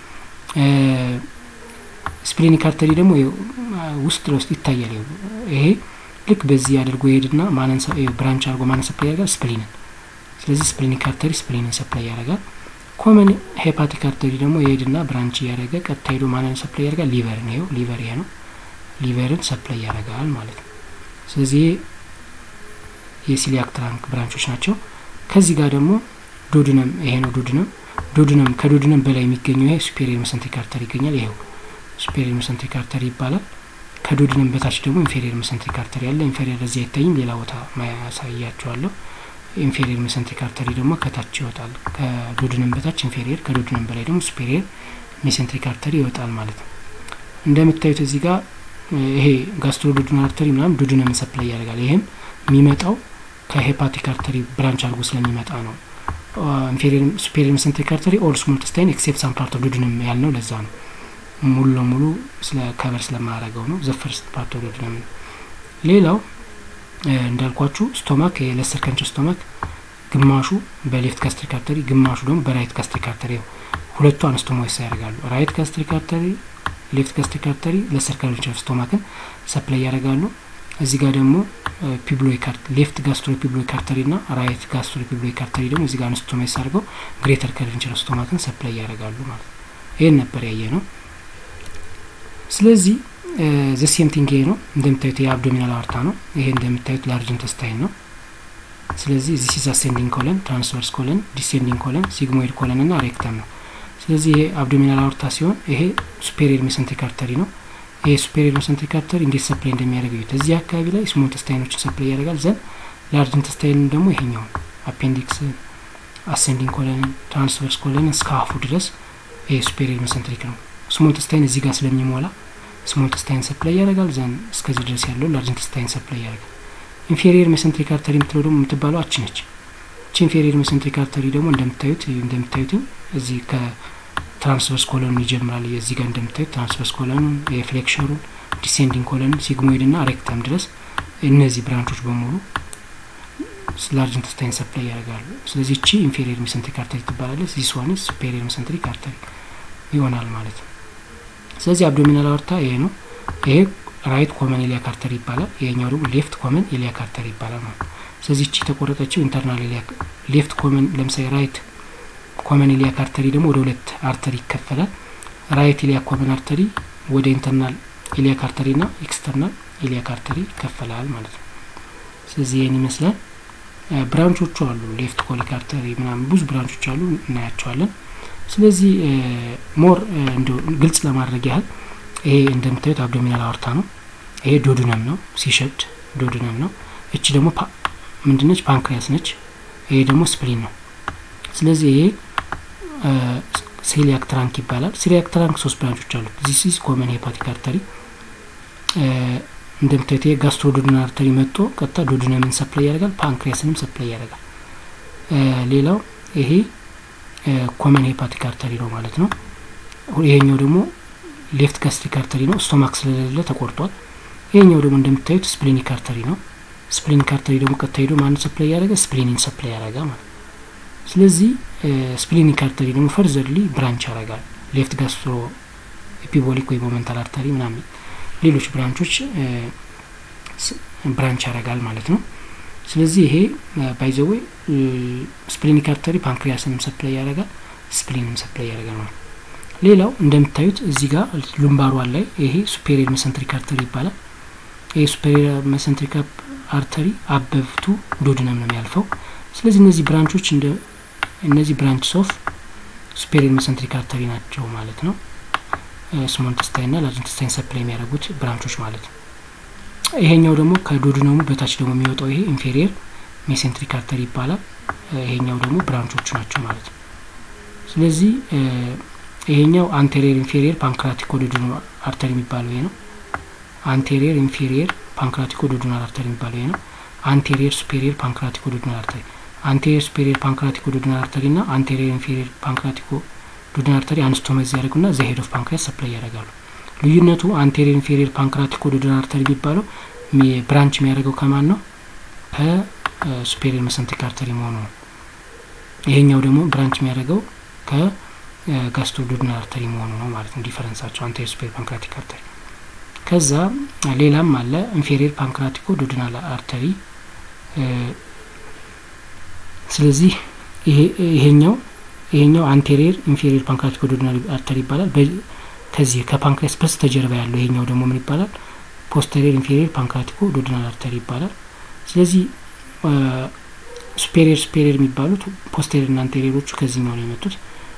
Speaker 1: ስፕሊኒክ አርተሪ ደግሞ ውስጥ ለውስጥ ይታያል። ይሄ ልክ በዚህ አድርጎ ይሄድና ማንን ብራንች አድርጎ ማንን ሰፕላይ ያደርጋል? ስፕሊንን። ስለዚህ ስፕሊኒክ አርተሪ ስፕሊንን ሰፕላይ ያደርጋል። ኮመን ሄፓቲክ አርተሪ ደግሞ ይሄድና ብራንች እያደረገ ቀጥታ ሄዶ ማንን ሰፕላይ ያደርጋል? ሊቨርን። ይኸው ሊቨር ይሄ ነው። ሊቨርን ሰፕላይ ያደርጋል ማለት ነው። ስለዚህ የሲሊያክ ትራንክ ብራንቾች ናቸው። ከዚህ ጋር ደግሞ ዶድነም ይሄ ነው። ዶድነም ዶድነም ከዶድነም በላይ የሚገኘው ይሄ ሱፔሪየር ሜሰንትሪክ አርተሪ ይገኛል። ይሄው ሱፔሪየር ሜሰንትሪክ አርተሪ ይባላል። ከዶድነም በታች ደግሞ ኢንፌሪየር ሜሰንትሪክ አርተሪ አለ። ኢንፌሪየር እዚህ አይታይም፣ ሌላ ቦታ ማያሳያቸዋለሁ። ኢንፌሪየር ሜሰንትሪክ አርተሪ ደግሞ ከታች ይወጣል። ከዶድነም በታች ኢንፌሪየር፣ ከዶድነም በላይ ደግሞ ሱፔሪየር ሜሰንትሪክ አርተሪ ይወጣል ማለት ነው። እንደምታዩት እዚህ ጋር ይሄ ጋስትሮ ዶድናል አርተሪ ምናምን ዶድነምን ሰፕላይ ያደርጋል። ይህም የሚመጣው ከሄፓቲክ አርተሪ ብራንች አድርጎ ስለሚመጣ ነው። ኢንፌሪየር ሱፔሪየር ሜሰንትሪክ አርተሪ ኦል ስሞል ኢንተስታይን ኤክሴፕት ሳም ፓርት ኦፍ ዶድነም ያልነው ለዛ ነው። ሙሉ ለሙሉ ስለ ከበር ስለማያደርገው ነው። ዘ ፈርስት ፓርት ኦፍ ዶድነም ነው። ሌላው እንዳልኳችሁ ስቶማክ የለሰር ከንቸር ስቶማክ ግማሹ በሌፍት ጋስትሪክ አርተሪ ግማሹ ደግሞ በራይት ጋስትሪክ አርተሪ ሁለቱ አነስቶሞይስ ያደርጋሉ። ራይት ጋስትሪክ አርተሪ ሌፍት ጋስትሪክ አርተሪ ለሰር ከንቸር ስቶማክን ሰፕላይ ያደርጋሉ። እዚህ ጋር ደግሞ ፒብሎይክ ሌፍት ጋስትሮ ፒብሎይክ አርተሪ ና ራይት ጋስትሮ ፒብሎይክ አርተሪ ደግሞ እዚህ ጋር አነስቶሞይስ አድርገው ግሬተር ከርቪንቸር ስቶማክን ሰፕላይ ያደርጋሉ ማለት ነው። ይህን ነበር ያየ ነው። ስለዚህ ዘ ሴም ቲንግ ይሄ ነው። እንደምታዩት የአብዶሚናል አወርታ ነው። ይሄ እንደምታዩት ላርጅ ኢንተስታይን ነው። ስለዚህ ዚስ ኢዝ አሴንዲንግ ኮለን፣ ትራንስቨርስ ኮለን፣ ዲሴንዲንግ ኮለን፣ ሲግሞይድ ኮለን እና ሬክተም ነው። ስለዚህ ይሄ አብዶሚናል አወርታ ሲሆን ይሄ ሱፔሪየር ሜሰንትሪክ አርተሪ ነው። ይሄ ሱፔሪየር ሜሰንትሪክ አርተሪ እንዴት ሰፕላይ እንደሚያደርግ እዩት። እዚህ አካባቢ ላይ ስሞል ኢንተስታይኖችን ሰፕላይ ያደርጋል። ዘን ላርጅ ኢንተስታይን ደግሞ ይሄኛውን አፔንዲክስ፣ አሴንዲንግ ኮለን፣ ትራንስቨርስ ኮለን እስከ ሀፉ ድረስ ይሄ ሱፔሪየር ሜሰንትሪክ ነው። ስሞል ኢንተስታይን እዚህ ጋር ስለሚሞላ ስሞል ኢንተስታይን ሰፕላይ ያደርጋል። ዘን እስከዚህ ድረስ ያለው ላርጅ ኢንተስታይን ሰፕላይ ያደርጋል። ኢንፌሪየር ሜሰንትሪክ አርተሪ የምትለው ደግሞ የምትባለው አች ነች። እቺ ኢንፌሪየር ሜሰንትሪክ አርተሪ ደግሞ እንደምታዩት እንደምታዩት እዚህ ከትራንስቨርስ ኮለኑ ይጀምራል። እዚህ ጋር እንደምታዩት ትራንስቨርስ ኮለኑ የፍሌክሸሩን፣ ዲሴንዲንግ ኮለን፣ ሲግሞይድ ና ሬክተም ድረስ እነዚህ ብራንቾች በሙሉ ላርጅ ኢንተስታይን ሰፕላይ ያደርጋሉ። ስለዚህ እቺ ኢንፌሪየር ሜሰንትሪክ አርተሪ ትባላለች። ዚስ ዋን ሱፔሪየር ሜሰንትሪክ አርተሪ ይሆናል ማለት ነው። ስለዚህ አብዶሚናል አወርታ ይሄ ነው። ይሄ ራይት ኮመን ኢሊያክ አርተሪ ይባላል። ይሄኛው ደግሞ ሌፍት ኮመን ኢሊያክ አርተሪ ይባላል ማለት ነው። ስለዚህ እቺ የተቆረጠችው ኢንተርናል ኢሊያክ ሌፍት ኮመን ለምሳሌ ራይት ኮመን ኢሊያክ አርተሪ ደግሞ ወደ ሁለት አርተሪ ይከፈላል። ራይት ኢሊያክ ኮመን አርተሪ ወደ ኢንተርናል ኢሊያክ አርተሪ ና ኤክስተርናል ኢሊያክ አርተሪ ይከፈላል ማለት ነው። ስለዚህ ይህን ይመስላል። ብራንቾቹ አሉ። ሌፍት ኮሊክ አርተሪ ምናምን ብዙ ብራንቾች አሉ፣ እናያቸዋለን። ስለዚህ ሞር እንደ ግልጽ ለማድረግ ያህል ይሄ እንደምታዩት አብዶሚናል አወርታ ነው። ይሄ ዶድነም ነው፣ ሲሸድ ዶድነም ነው። እቺ ደግሞ ምንድነች? ፓንክሪያስ ነች። ይሄ ደግሞ ስፕሊን ነው። ስለዚህ ይሄ ሴሊያክ ትራንክ ይባላል። ሴሊያክ ትራንክ ሶስት ብራንቾች አሉት። ዚስ ኢዝ ኮመን ሄፓቲክ አርተሪ እንደምታዩት ይሄ ጋስትሮ ዶድናል አርተሪ መጥቶ ቀጥታ ዶድነምን ሰፕላይ ያደርጋል፣ ፓንክሪያስንም ሰፕላይ ያደርጋል። ሌላው ይሄ ኮመን ሄፓቲክ አርተሪ ነው ማለት ነው። ይሄኛው ደግሞ ሌፍት ጋስትሪክ አርተሪ ነው። ስቶማክ ስለሌለ ተቆርጧል። ይሄኛው ደግሞ እንደምታዩት ስፕሊኒክ አርተሪ ነው። ስፕሊኒክ አርተሪ ደግሞ ቀጥታ ሄዶ ማን ሰፕላይ ያደረገ ስፕሊኒን ሰፕላይ ያደረጋ ማለት ስለዚህ ስፕሊኒክ አርተሪ ደግሞ ፈርዘርሊ ብራንች ያደርጋል። ሌፍት ጋስትሮ ኤፒቦሊክ ወይ ሞመንታል አርተሪ ምናምን ሌሎች ብራንቾች ብራንች ያደርጋል ማለት ነው። ስለዚህ ይሄ ባይዘዌ ስፕሊኒክ አርተሪ ፓንክሪያስንም ሰፕላይ ያደርጋል፣ ስፕሊንም ሰፕላይ ያደርጋል ማለት ነው። ሌላው እንደምታዩት እዚህ ጋር ሉምባሯን ላይ ይሄ ሱፔሪየር መሰንትሪክ አርተሪ ይባላል። ይሄ ሱፔሪየር መሰንትሪክ አርተሪ አበብቱ ዶድነም ነው የሚያልፈው። ስለዚህ እነዚህ ብራንቾች እንደ እነዚህ ብራንችስ ኦፍ ሱፔሪየር መሰንትሪክ አርተሪ ናቸው ማለት ነው። ስሞል ኢንተስታይን ና ላርጅ ኢንተስታይን ሰፕላይ የሚያደርጉት ብራንቾች ማለት ነው። ይሄኛው ደግሞ ከዶድነሙ በታች ደግሞ የሚወጣው ይሄ ኢንፌሪየር ሜሴንትሪክ አርተሪ ይባላል። ይሄኛው ደግሞ ብራንቾቹ ናቸው ማለት ነው። ስለዚህ ይሄኛው አንቴሪየር ኢንፌሪየር ፓንክራቲኮ ዶድናል አርተሪ የሚባለው ይሄ ነው። አንቴሪየር ኢንፌሪየር ፓንክራቲኮ ዶድናል አርተሪ የሚባለው ይሄ ነው። አንቴሪየር ሱፔሪየር ፓንክራቲኮ ዶድናል አርተሪ አንቴሪየር ሱፔሪየር ፓንክራቲኮ ዶድናል አርተሪ ና አንቴሪየር ኢንፌሪየር ፓንክራቲኮ ዶድናል አርተሪ አንስቶመዝ ያደርጉና ዘሄድ ኦፍ ፓንክሪያስ ሰፕላይ ያደርጋሉ። ልዩነቱ አንቴሪየር ኢንፌሪየር ፓንክራቲኮ ዶድናል አርተሪ የሚባለው ብራንች የሚያደርገው ከማን ነው? ከሱፔሪየር መሰንትሪክ አርተሪ መሆኑ ነው። ይሄኛው ደግሞ ብራንች የሚያደርገው ከጋስትሮ ዶድናል አርተሪ መሆኑ ነው ማለት ነው። ዲፈረንሳቸው አንቴሪየር ሱፔሪየር ፓንክራቲክ አርተሪ። ከዛ ሌላም አለ ኢንፌሪየር ፓንክራቲኮ ዶድናል አርተሪ። ስለዚህ ይሄኛው ይሄኛው አንቴሪየር ኢንፌሪየር ፓንክራቲኮ ዶድናል አርተሪ ይባላል። ከዚህ ከፓንክሪያስ በስተጀርባ ያለው ይሄኛው ደግሞ ምን ይባላል? ፖስተሪየር ኢንፌሪየር ፓንክራቲኮ ዶድናል አርተሪ ይባላል። ስለዚህ ሱፔሪየር ሱፔሪየር የሚባሉት ፖስተሪየር ና አንቴሪየሮቹ ከዚህኛው ነው የመጡት።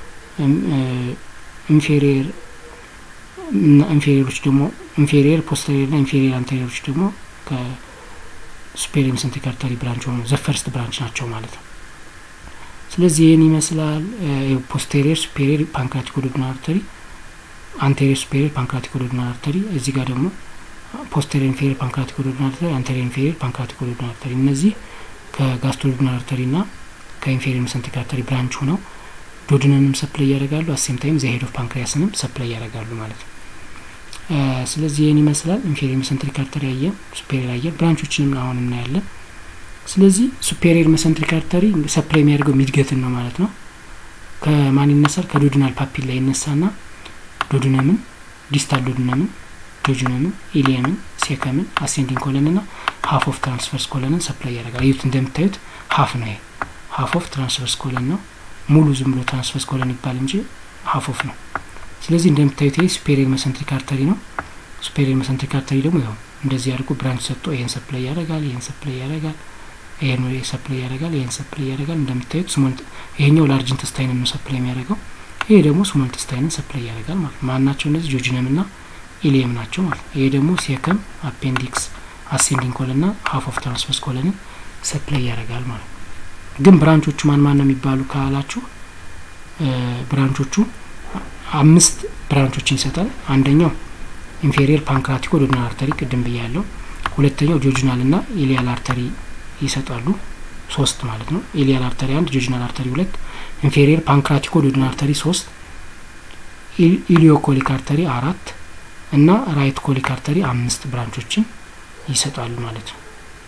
Speaker 1: ኢንፌሪየር ኢንፌሪየሮች ደግሞ ኢንፌሪየር ፖስተሪየር ና ኢንፌሪየር አንቴሪየሮች ደግሞ ከሱፔሪየር መሰንትሪክ አርተሪ ብራንች ሆኑ ዘፈርስት ብራንች ናቸው ማለት ነው። ስለዚህ ይህን ይመስላል ፖስቴሪየር ሱፔሪየር ፓንክራቲኮ ዶድናል አርተሪ አንቴሪየር ሱፔሪየር ፓንክራቲኮ ዶድናል አርተሪ እዚህ ጋር ደግሞ ፖስቴሪየር ኢንፌሪየር ፓንክራቲኮ ዶድናል አርተሪ አንቴሪየር ኢንፌሪየር ፓንክራቲኮ ዶድናል አርተሪ እነዚህ ከጋስትሮ ዶድናል አርተሪ ና ከኢንፌሪየር መሰንትሪክ አርተሪ ብራንች ሆነው ዶድነንም ሰፕላይ ያደርጋሉ። አሴም ታይም ዘሄድ ኦፍ ፓንክሪያስንም ሰፕላይ ያደርጋሉ ማለት ነው። ስለዚህ ይህን ይመስላል ኢንፌሪየር መሰንትሪክ አርተሪ አየን፣ ሱፔሪየር አየን፣ ብራንቾችንም አሁን እናያለን። ስለዚህ ሱፔሪየር መሰንትሪክ አርተሪ ሰፕላይ የሚያደርገው ሚድገትን ነው ማለት ነው። ከማን ይነሳል? ከዶድናል ፓፒል ላይ ይነሳና ዶድነምን፣ ዲስታል ዶድነምን፣ ዶጅነምን፣ ኢሊየምን፣ ሴከምን፣ አሴንዲንግ ኮለን ና ሀፍ ኦፍ ትራንስቨርስ ኮለንን ሰፕላይ ያደርጋል። እዩት፣ እንደምታዩት ሀፍ ነው ይሄ ሀፍ ኦፍ ትራንስቨርስ ኮለን ነው። ሙሉ ዝም ብሎ ትራንስቨርስ ኮለን ይባል እንጂ ሀፍ ኦፍ ነው። ስለዚህ እንደምታዩት ይሄ ሱፔሪየር መሰንትሪክ አርተሪ ነው። ሱፔሪየር መሰንትሪክ አርተሪ ደግሞ ያው እንደዚህ አድርጎ ብራንች ሰጥቶ ይሄን ሰፕላይ ያደርጋል፣ ይሄን ሰፕላይ ያደርጋል ይሄን ሰፕላይ ያደርጋል፣ ይሄን ሰፕላይ ያደርጋል። እንደምታዩት ስሞል ይሄኛው ላርጅ ኢንተስታይንን ነው ሰፕላይ የሚያደርገው፣ ይሄ ደግሞ ስሞል ኢንተስታይንን ሰፕላይ ያደርጋል ማለት ነው። ማን ናቸው እነዚህ? ጆጅነም ና ኢሊየም ናቸው ማለት ነው። ይሄ ደግሞ ሴከም፣ አፔንዲክስ፣ አሴንዲንግ ኮለን ና ሀፍ ኦፍ ትራንስቨርስ ኮለንን ሰፕላይ ያደርጋል ማለት ነው። ግን ብራንቾቹ ማን ማን ነው የሚባሉ ካላችሁ ብራንቾቹ አምስት ብራንቾችን ይሰጣል። አንደኛው ኢንፌሪየር ፓንክራቲኮ ዶድናል አርተሪ ቅድም ብያለሁ። ሁለተኛው ጆጅናል ና ኢሊያል አርተሪ ይሰጣሉ። ሶስት ማለት ነው። ኢሊያል አርተሪ አንድ፣ ጆጅናል አርተሪ ሁለት፣ ኢንፌሪየር ፓንክራቲኮ ዶድናል አርተሪ ሶስት፣ ኢሊዮኮሊክ አርተሪ አራት እና ራይት ኮሊክ አርተሪ አምስት ብራንቾችን ይሰጣሉ ማለት ነው።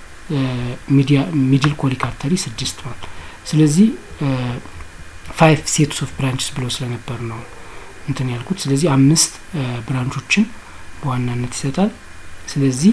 Speaker 1: ሚድል ኮሊክ አርተሪ ስድስት ማለት ስለዚህ ፋይቭ ሴትስ ኦፍ ብራንችስ ብሎ ስለነበር ነው እንትን ያልኩት። ስለዚህ አምስት ብራንቾችን በዋናነት ይሰጣል። ስለዚህ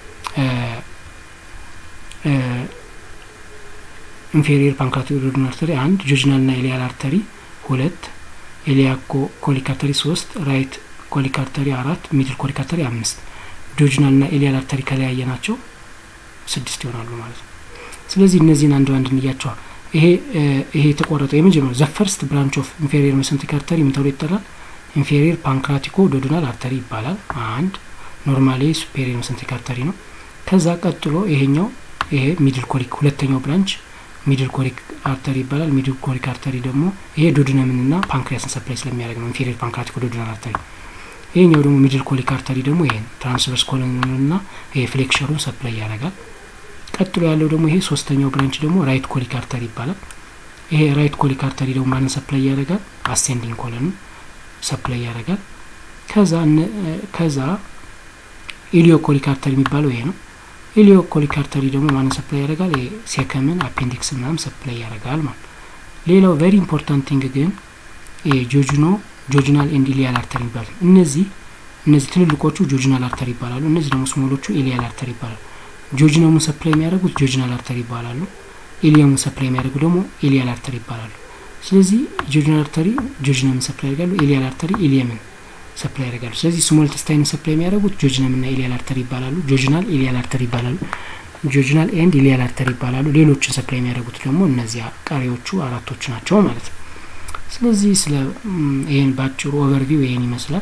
Speaker 1: ኢንፌሪየር ፓንክራቲክ ዶድናል አርተሪ አንድ፣ ጆጅናል ና ኢሊያል አርተሪ ሁለት፣ ኢሊያኮ ኮሊክ አርተሪ ሶስት፣ ራይት ኮሊክ አርተሪ አራት፣ ሚድል ኮሊክ አርተሪ አምስት፣ ጆጅናል ና ኢሊያል አርተሪ ከለያየ ናቸው ስድስት ይሆናሉ ማለት ነው። ስለዚህ እነዚህን አንድ ባንድ እንያቸዋል። ይሄ ይሄ የተቆረጠው የመጀመሪያው ዘ ፈርስት ብራንች ኦፍ ኢንፌሪየር መሰንትሪክ አርተሪ ምን ተብሎ ይጠራል? ኢንፌሪየር ፓንክራቲኮ ዶድናል አርተሪ ይባላል። አንድ ኖርማሊ ሱፔሪየር መሰንትሪክ አርተሪ ነው። ከዛ ቀጥሎ ይሄኛው ይሄ ሚድል ኮሊክ ሁለተኛው ብራንች ሚድል ኮሊክ አርተሪ ይባላል። ሚድል ኮሊክ አርተሪ ደግሞ ይሄ ዶድነምን ና ፓንክሪያስን ሰፕላይ ስለሚያደርግ ነው ኢንፌሪየር ፓንክራቲኮ ዶድናል አርተሪ። ይሄኛው ደግሞ ሚድል ኮሊክ አርተሪ ደግሞ ይሄን ትራንስቨርስ ኮሎንን ና ይሄ ፍሌክሸሩን ሰፕላይ ያደርጋል። ቀጥሎ ያለው ደግሞ ይሄ ሶስተኛው ብራንች ደግሞ ራይት ኮሊክ አርተሪ ይባላል። ይሄ ራይት ኮሊክ አርተሪ ደግሞ ማንን ሰፕላይ ያደርጋል? አሴንዲንግ ኮለንን ሰፕላይ ያደርጋል። ከዛ ከዛ ኢሊዮ ኮሊክ አርተሪ የሚባለው ይሄ ነው። ኢሊዮ ኮሊክ አርተሪ ደግሞ ማንን ሰፕላይ ያደርጋል? ሴከምን አፔንዲክስ ምናምን ሰፕላይ ያደርጋል ማለት ሌላው ቬሪ ኢምፖርታንት ቲንግ ግን ጆጅኖ ጆጅናል ኤንድ ኢሊያል አርተሪ ይባላል። እነዚህ እነዚህ ትልልቆቹ ጆጅናል አርተሪ ይባላሉ። እነዚህ ደግሞ ስሞሎቹ ኢሊያል አርተሪ ይባላሉ። ጆጅነሙን ሰፕላይ የሚያደርጉት ጆጅናል አርተሪ ይባላሉ። ኢሊየሙን ሰፕላይ የሚያደርጉ ደግሞ ኢሊያል አርተሪ ይባላሉ። ስለዚህ ጆጅናል አርተሪ ጆጅነምን ሰፕላይ ያደርጋሉ። ኢሊያል አርተሪ ኢሊየምን ሰፕላይ ያደርጋሉ። ስለዚህ ስሞል ኢንተስታይንን ሰፕላይ የሚያደርጉት ጆጅነም እና ኢሊያል አርተሪ ይባላሉ። ጆጅናል ኢሊያል አርተሪ ይባላሉ። ጆጅናል ኤንድ ኢሊያል አርተሪ ይባላሉ። ሌሎችን ሰፕላይ የሚያደርጉት ደግሞ እነዚያ ቀሪዎቹ አራቶቹ ናቸው ማለት ነው። ስለዚህ ስለ ይህን በአጭሩ ኦቨርቪው ይህን ይመስላል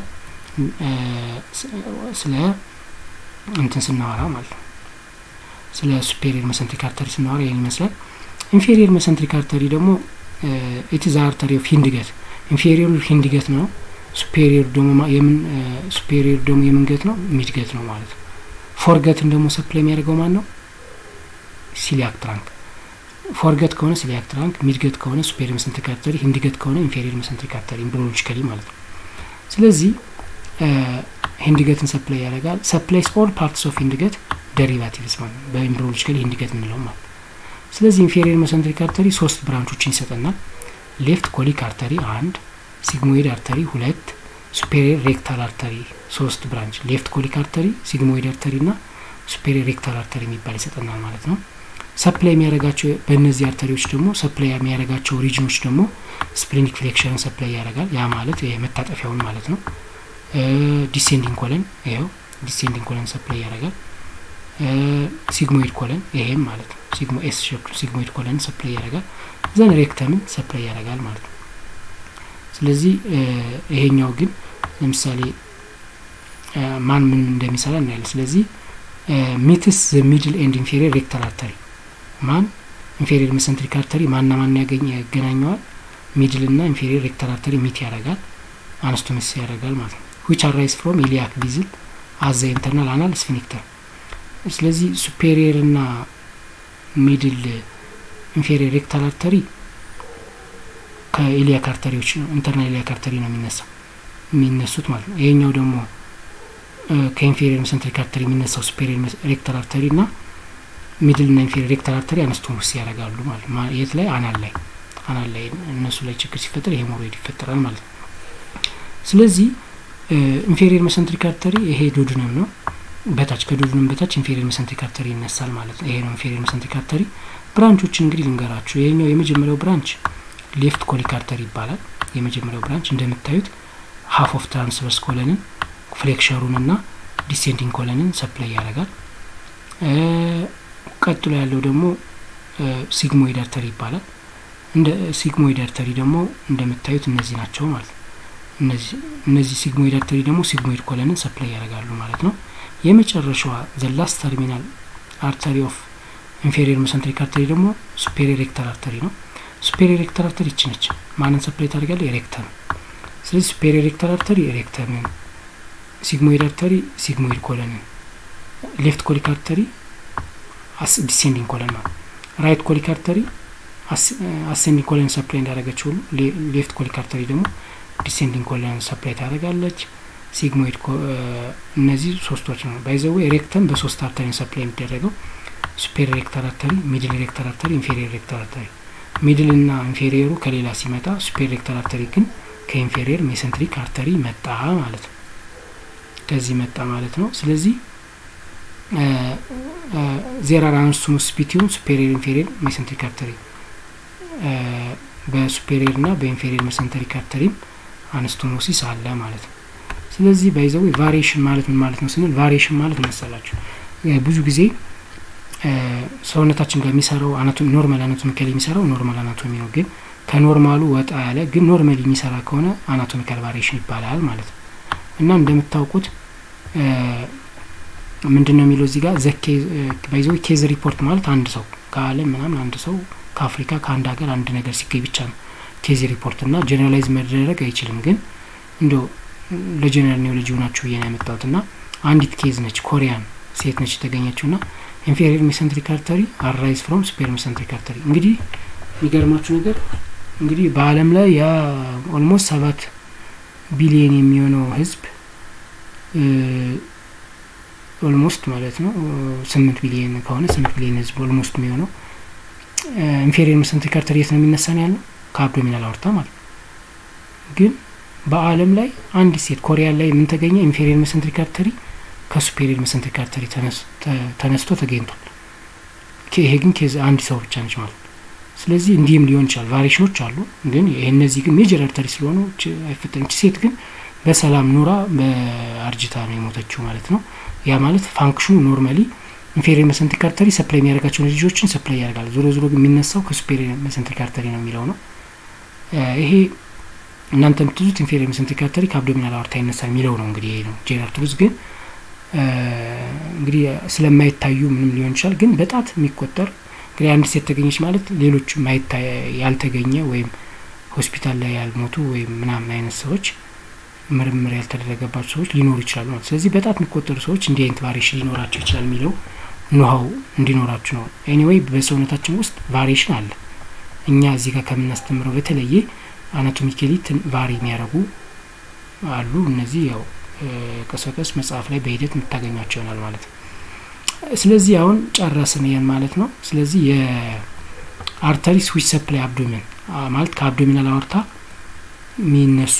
Speaker 1: ስለ እንትን ስናወራ ማለት ነው። ስለ ሱፔሪየር መሰንትሪክ አርተሪ ስናወራ ይህን ይመስላል። ኢንፌሪየር መሰንትሪክ አርተሪ ደግሞ ኢትዝ አርተሪ ኦፍ ሂንድገት ኢንፌሪየሩ ሂንድገት ነው። ሱፔሪየር ደግሞ የምን ሱፔሪየር ደግሞ የምንገት ነው ሚድገት ነው ማለት ነው። ፎርገትን ደግሞ ሰፕላይ የሚያደርገው ማን ነው? ሲሊያክ ትራንክ። ፎርገት ከሆነ ሲሊያክ ትራንክ፣ ሚድገት ከሆነ ሱፔሪየር መሰንትሪክ አርተሪ፣ ሂንድገት ከሆነ ኢንፌሪየር መሰንትሪክ አርተሪ ኢምብሪዮሎጂካሊ ማለት ነው። ስለዚህ ሂንድገትን ሰፕላይ ያደርጋል። ሰፕላይስ ኦል ፓርትስ ኦፍ ሂንድገት ደሪቫቲቭስ ማለት ነው። በኢምብሪዮሎጂካሊ ሂንድገት የምንለው ማለት ነው። ስለዚህ ኢንፌሪየር መሰንትሪክ አርተሪ ሶስት ብራንቾችን ይሰጠናል። ሌፍት ኮሊክ አርተሪ አንድ፣ ሲግሞይድ አርተሪ ሁለት፣ ሱፔሪየር ሬክታል አርተሪ ሶስት ብራንች ሌፍት ኮሊክ አርተሪ፣ ሲግሞይድ አርተሪ እና ሱፔሪየር ሬክታል አርተሪ የሚባል ይሰጠናል ማለት ነው። ሰፕላይ የሚያደርጋቸው በእነዚህ አርተሪዎች ደግሞ ሰፕላይ የሚያደርጋቸው ሪጅኖች ደግሞ ስፕሊኒክ ፍሌክሽንን ሰፕላይ ያደርጋል። ያ ማለት መታጠፊያውን ማለት ነው። ዲሴንዲንግ ኮለን ይኸው ዲሴንዲንግ ኮለን ሰፕላይ ያደርጋል። ሲግሞይድ ኮለን ይሄም ማለት ነው። ሲግሞ ኤስ ሸፕ ሲግሞይድ ኮለን ሰፕላይ ያደርጋል። ዘን ሬክተምን ሰፕላይ ያደርጋል ማለት ነው። ስለዚህ ይሄኛው ግን ለምሳሌ ማን ምን እንደሚሰራ እናያለን። ስለዚህ ሚትስ ዘ ሚድል ኤንድ ኢንፌሪየር ሬክታል አርተሪ ማን ኢንፌሪየር መሰንትሪክ አርተሪ ማንና ማን ያገኝ ያገናኘዋል? ሚድል እና ኢንፌሪየር ሬክታል አርተሪ ሚት ያደርጋል፣ አነስቶሜስ ያደርጋል ማለት ነው። ዊች አራይዝ ፍሮም ኢሊያክ ቢዝል አዘ ኢንተርናል አናል ስፊኒክተር ስለዚህ ሱፔሪየር እና ሚድል ኢንፌሪየር ሬክታል አርተሪ ከኢሊያክ አርተሪዎች ነው ኢንተርናል ኢሊያክ አርተሪ ነው የሚነሳው የሚነሱት ማለት ነው። ይሄኛው ደግሞ ከኢንፌሪየር መሰንትሪክ አርተሪ የሚነሳው ሱፔሪየር ሬክታል አርተሪ እና ሚድል እና ኢንፌሪየር ሬክታል አርተሪ አነስቶሞስ ያደርጋሉ ማለት ነው። የት ላይ አናል ላይ አናል ላይ እነሱ ላይ ችግር ሲፈጠር ሄሞሮይድ ይፈጠራል ማለት ነው። ስለዚህ ኢንፌሪየር መሰንትሪክ አርተሪ ይሄ ዶድነም ነው። በታች ከዶድነም በታች ኢንፌሪየር መሰንትሪክ አርተሪ ይነሳል ማለት ነው። ይሄ ነው ኢንፌሪየር መሰንትሪክ አርተሪ። ብራንቾችን እንግዲህ ልንገራችሁ። ይሄኛው የመጀመሪያው ብራንች ሌፍት ኮሊክ አርተሪ ይባላል። የመጀመሪያው ብራንች እንደምታዩት ሀፍ ኦፍ ትራንስቨርስ ኮለንን ፍሌክሸሩን እና ዲሴንዲንግ ኮለንን ሰፕላይ ያደርጋል። ቀጥሎ ያለው ደግሞ ሲግሞይድ አርተሪ ይባላል። እንደ ሲግሞይድ አርተሪ ደግሞ እንደምታዩት እነዚህ ናቸው ማለት ነው። እነዚህ ሲግሞይድ አርተሪ ደግሞ ሲግሞይድ ኮለንን ሰፕላይ ያደርጋሉ ማለት ነው። የመጨረሻዋ ዘ ላስት ተርሚናል አርተሪ ኦፍ ኢንፌሪየር መሰንትሪክ አርተሪ ደግሞ ሱፔሪየር ሬክታል አርተሪ ነው። ሱፔሪየር ሬክታል አርተሪ ይች ነች። ማንን ሰፕላይ ታደርጋለ? ኤሬክተም። ስለዚህ ሱፔሪየር ሬክታል አርተሪ ኤሬክተምን፣ ሲግሞይድ አርተሪ ሲግሞይድ ኮለንን፣ ሌፍት ኮሊክ አርተሪ ዲሴንዲንግ ኮለን ነው። ራይት ኮሊክ አርተሪ አሴንዲንግ ኮለን ሰፕላይ እንዳደረገች ሁሉ ሌፍት ኮሊክ አርተሪ ደግሞ ዲሴንዲንግ ኮለን ሰፕላይ ታደርጋለች። ሲግሞይድ እነዚህ ሶስቶች ነው። ባይዘዌ ሬክተም በሶስት አርተሪ ሰፕላይ የሚደረገው ሱፔሪየር ሬክታል አርተሪ፣ ሚድል ሬክታል አርተሪ፣ ኢንፌሪየር ሬክታል አርተሪ። ሚድል እና ኢንፌሪየሩ ከሌላ ሲመጣ ሱፔሪየር ሬክታል አርተሪ ግን ከኢንፌሪየር ሜሰንትሪክ አርተሪ መጣ ማለት ነው። ከዚህ መጣ ማለት ነው። ስለዚህ ዜር አር አነስቶሞስ ቢትዊን ሱፔሪየር ኢንፌሪየር ሜሰንትሪክ አርተሪ በሱፔሪየር እና በኢንፌሪየር ሜሰንትሪክ አርተሪም አነስቶሞሲስ አለ ማለት ነው። ስለዚህ ባይዘው ቫሪዬሽን ማለት ምን ማለት ነው ስንል ቫሪዬሽን ማለት መሰላችሁ ብዙ ጊዜ ሰውነታችን ጋር የሚሰራው አናቶሚ ኖርማል አናቶሚካል የሚሰራው ኖርማል አናቶሚ ነው። ግን ከኖርማሉ ወጣ ያለ ግን ኖርማል የሚሰራ ከሆነ አናቶሚካል ቫሪዬሽን ይባላል ማለት ነው። እና እንደምታውቁት ምንድን ነው የሚለው እዚህ ጋር ዘኬ ባይዘ ኬዝ ሪፖርት ማለት አንድ ሰው ከዓለም ምናምን አንድ ሰው ከአፍሪካ ከአንድ ሀገር አንድ ነገር ሲገኝ ብቻ ነው ኬዝ ሪፖርት እና ጀኔራላይዝ መደረግ አይችልም። ግን እንደው ለጀኔራል ኒውሎጂ ሆናችሁ ብዬ ነው ያመጣሁት እና አንዲት ኬዝ ነች፣ ኮሪያን ሴት ነች የተገኘችው ና ኢንፌሪየር ሜሰንትሪክ አርተሪ አራይዝ ፍሮም ሱፔሪየር ሜሰንትሪክ አርተሪ። እንግዲህ የሚገርማችሁ ነገር እንግዲህ በዓለም ላይ ያ ኦልሞስት ሰባት ቢሊየን የሚሆነው ህዝብ ኦልሞስት ማለት ነው ስምንት ቢሊየን ከሆነ ስምንት ቢሊየን ህዝብ ኦልሞስት የሚሆነው ኢንፌሪየር ሜሰንትሪክ አርተሪ የት ነው የሚነሳ ነው ያለው ከአብዶሚናል አውርታ ማለት ነው። ግን በአለም ላይ አንድ ሴት ኮሪያ ላይ ምን ተገኘ? ኢንፌሪየር መሰንትሪክ አርተሪ ከሱፔሪየር መሰንትሪክ አርተሪ ተነስቶ ተገኝቷል። ይሄ ግን ኬዝ አንድ ሰው ብቻ ነች ማለት ነው። ስለዚህ እንዲህም ሊሆን ይችላል። ቫሪሽኖች አሉ፣ ግን እነዚህ ግን ሜጀር አርተሪ ስለሆኑ አይፈጠም። ሴት ግን በሰላም ኑራ በአርጅታ ነው የሞተችው ማለት ነው። ያ ማለት ፋንክሽኑ ኖርማሊ ኢንፌሪየር መሰንትሪክ አርተሪ ሰፕላይ የሚያደርጋቸውን ልጆችን ሰፕላይ ያደርጋል። ዞሮ ዞሮ ግን የሚነሳው ከሱፔሪየር መሰንትሪክ አርተሪ ነው የሚለው ነው። ይሄ እናንተ የምትዙት ኢንፌሪየር መሰንትሪክ አርተሪ ከአብዶሚናል አወርታ ይነሳል የሚለው ነው። እንግዲህ ይሄ ነው ጄኔራል ትሩዝ። ግን እንግዲህ ስለማይታዩ ምንም ሊሆን ይችላል። ግን በጣት የሚቆጠር እንግዲህ አንድ ሴት ተገኘች ማለት ሌሎች ያልተገኘ ወይም ሆስፒታል ላይ ያልሞቱ ወይም ምናምን አይነት ሰዎች ምርምር ያልተደረገባቸው ሰዎች ሊኖሩ ይችላሉ ማለት። ስለዚህ በጣት የሚቆጠሩ ሰዎች እንዲህ አይነት ቫሪሽን ሊኖራቸው ይችላል የሚለው ኖሃው እንዲኖራችሁ ነው። ኤኒዌይ በሰውነታችን ውስጥ ቫሪሽን አለ። እኛ እዚህ ጋር ከምናስተምረው በተለየ አናቶሚካሊ ቫሪ የሚያደርጉ አሉ። እነዚህ ያው ቀስ በቀስ መጽሐፍ ላይ በሂደት የምታገኟቸው ይሆናል ማለት ነው። ስለዚህ አሁን ጨረስን ይሄን ማለት ነው። ስለዚህ የአርተሪ ስዊች ሰፕላይ አብዶሜን ማለት ከአብዶሚናል አወርታ የሚነሱ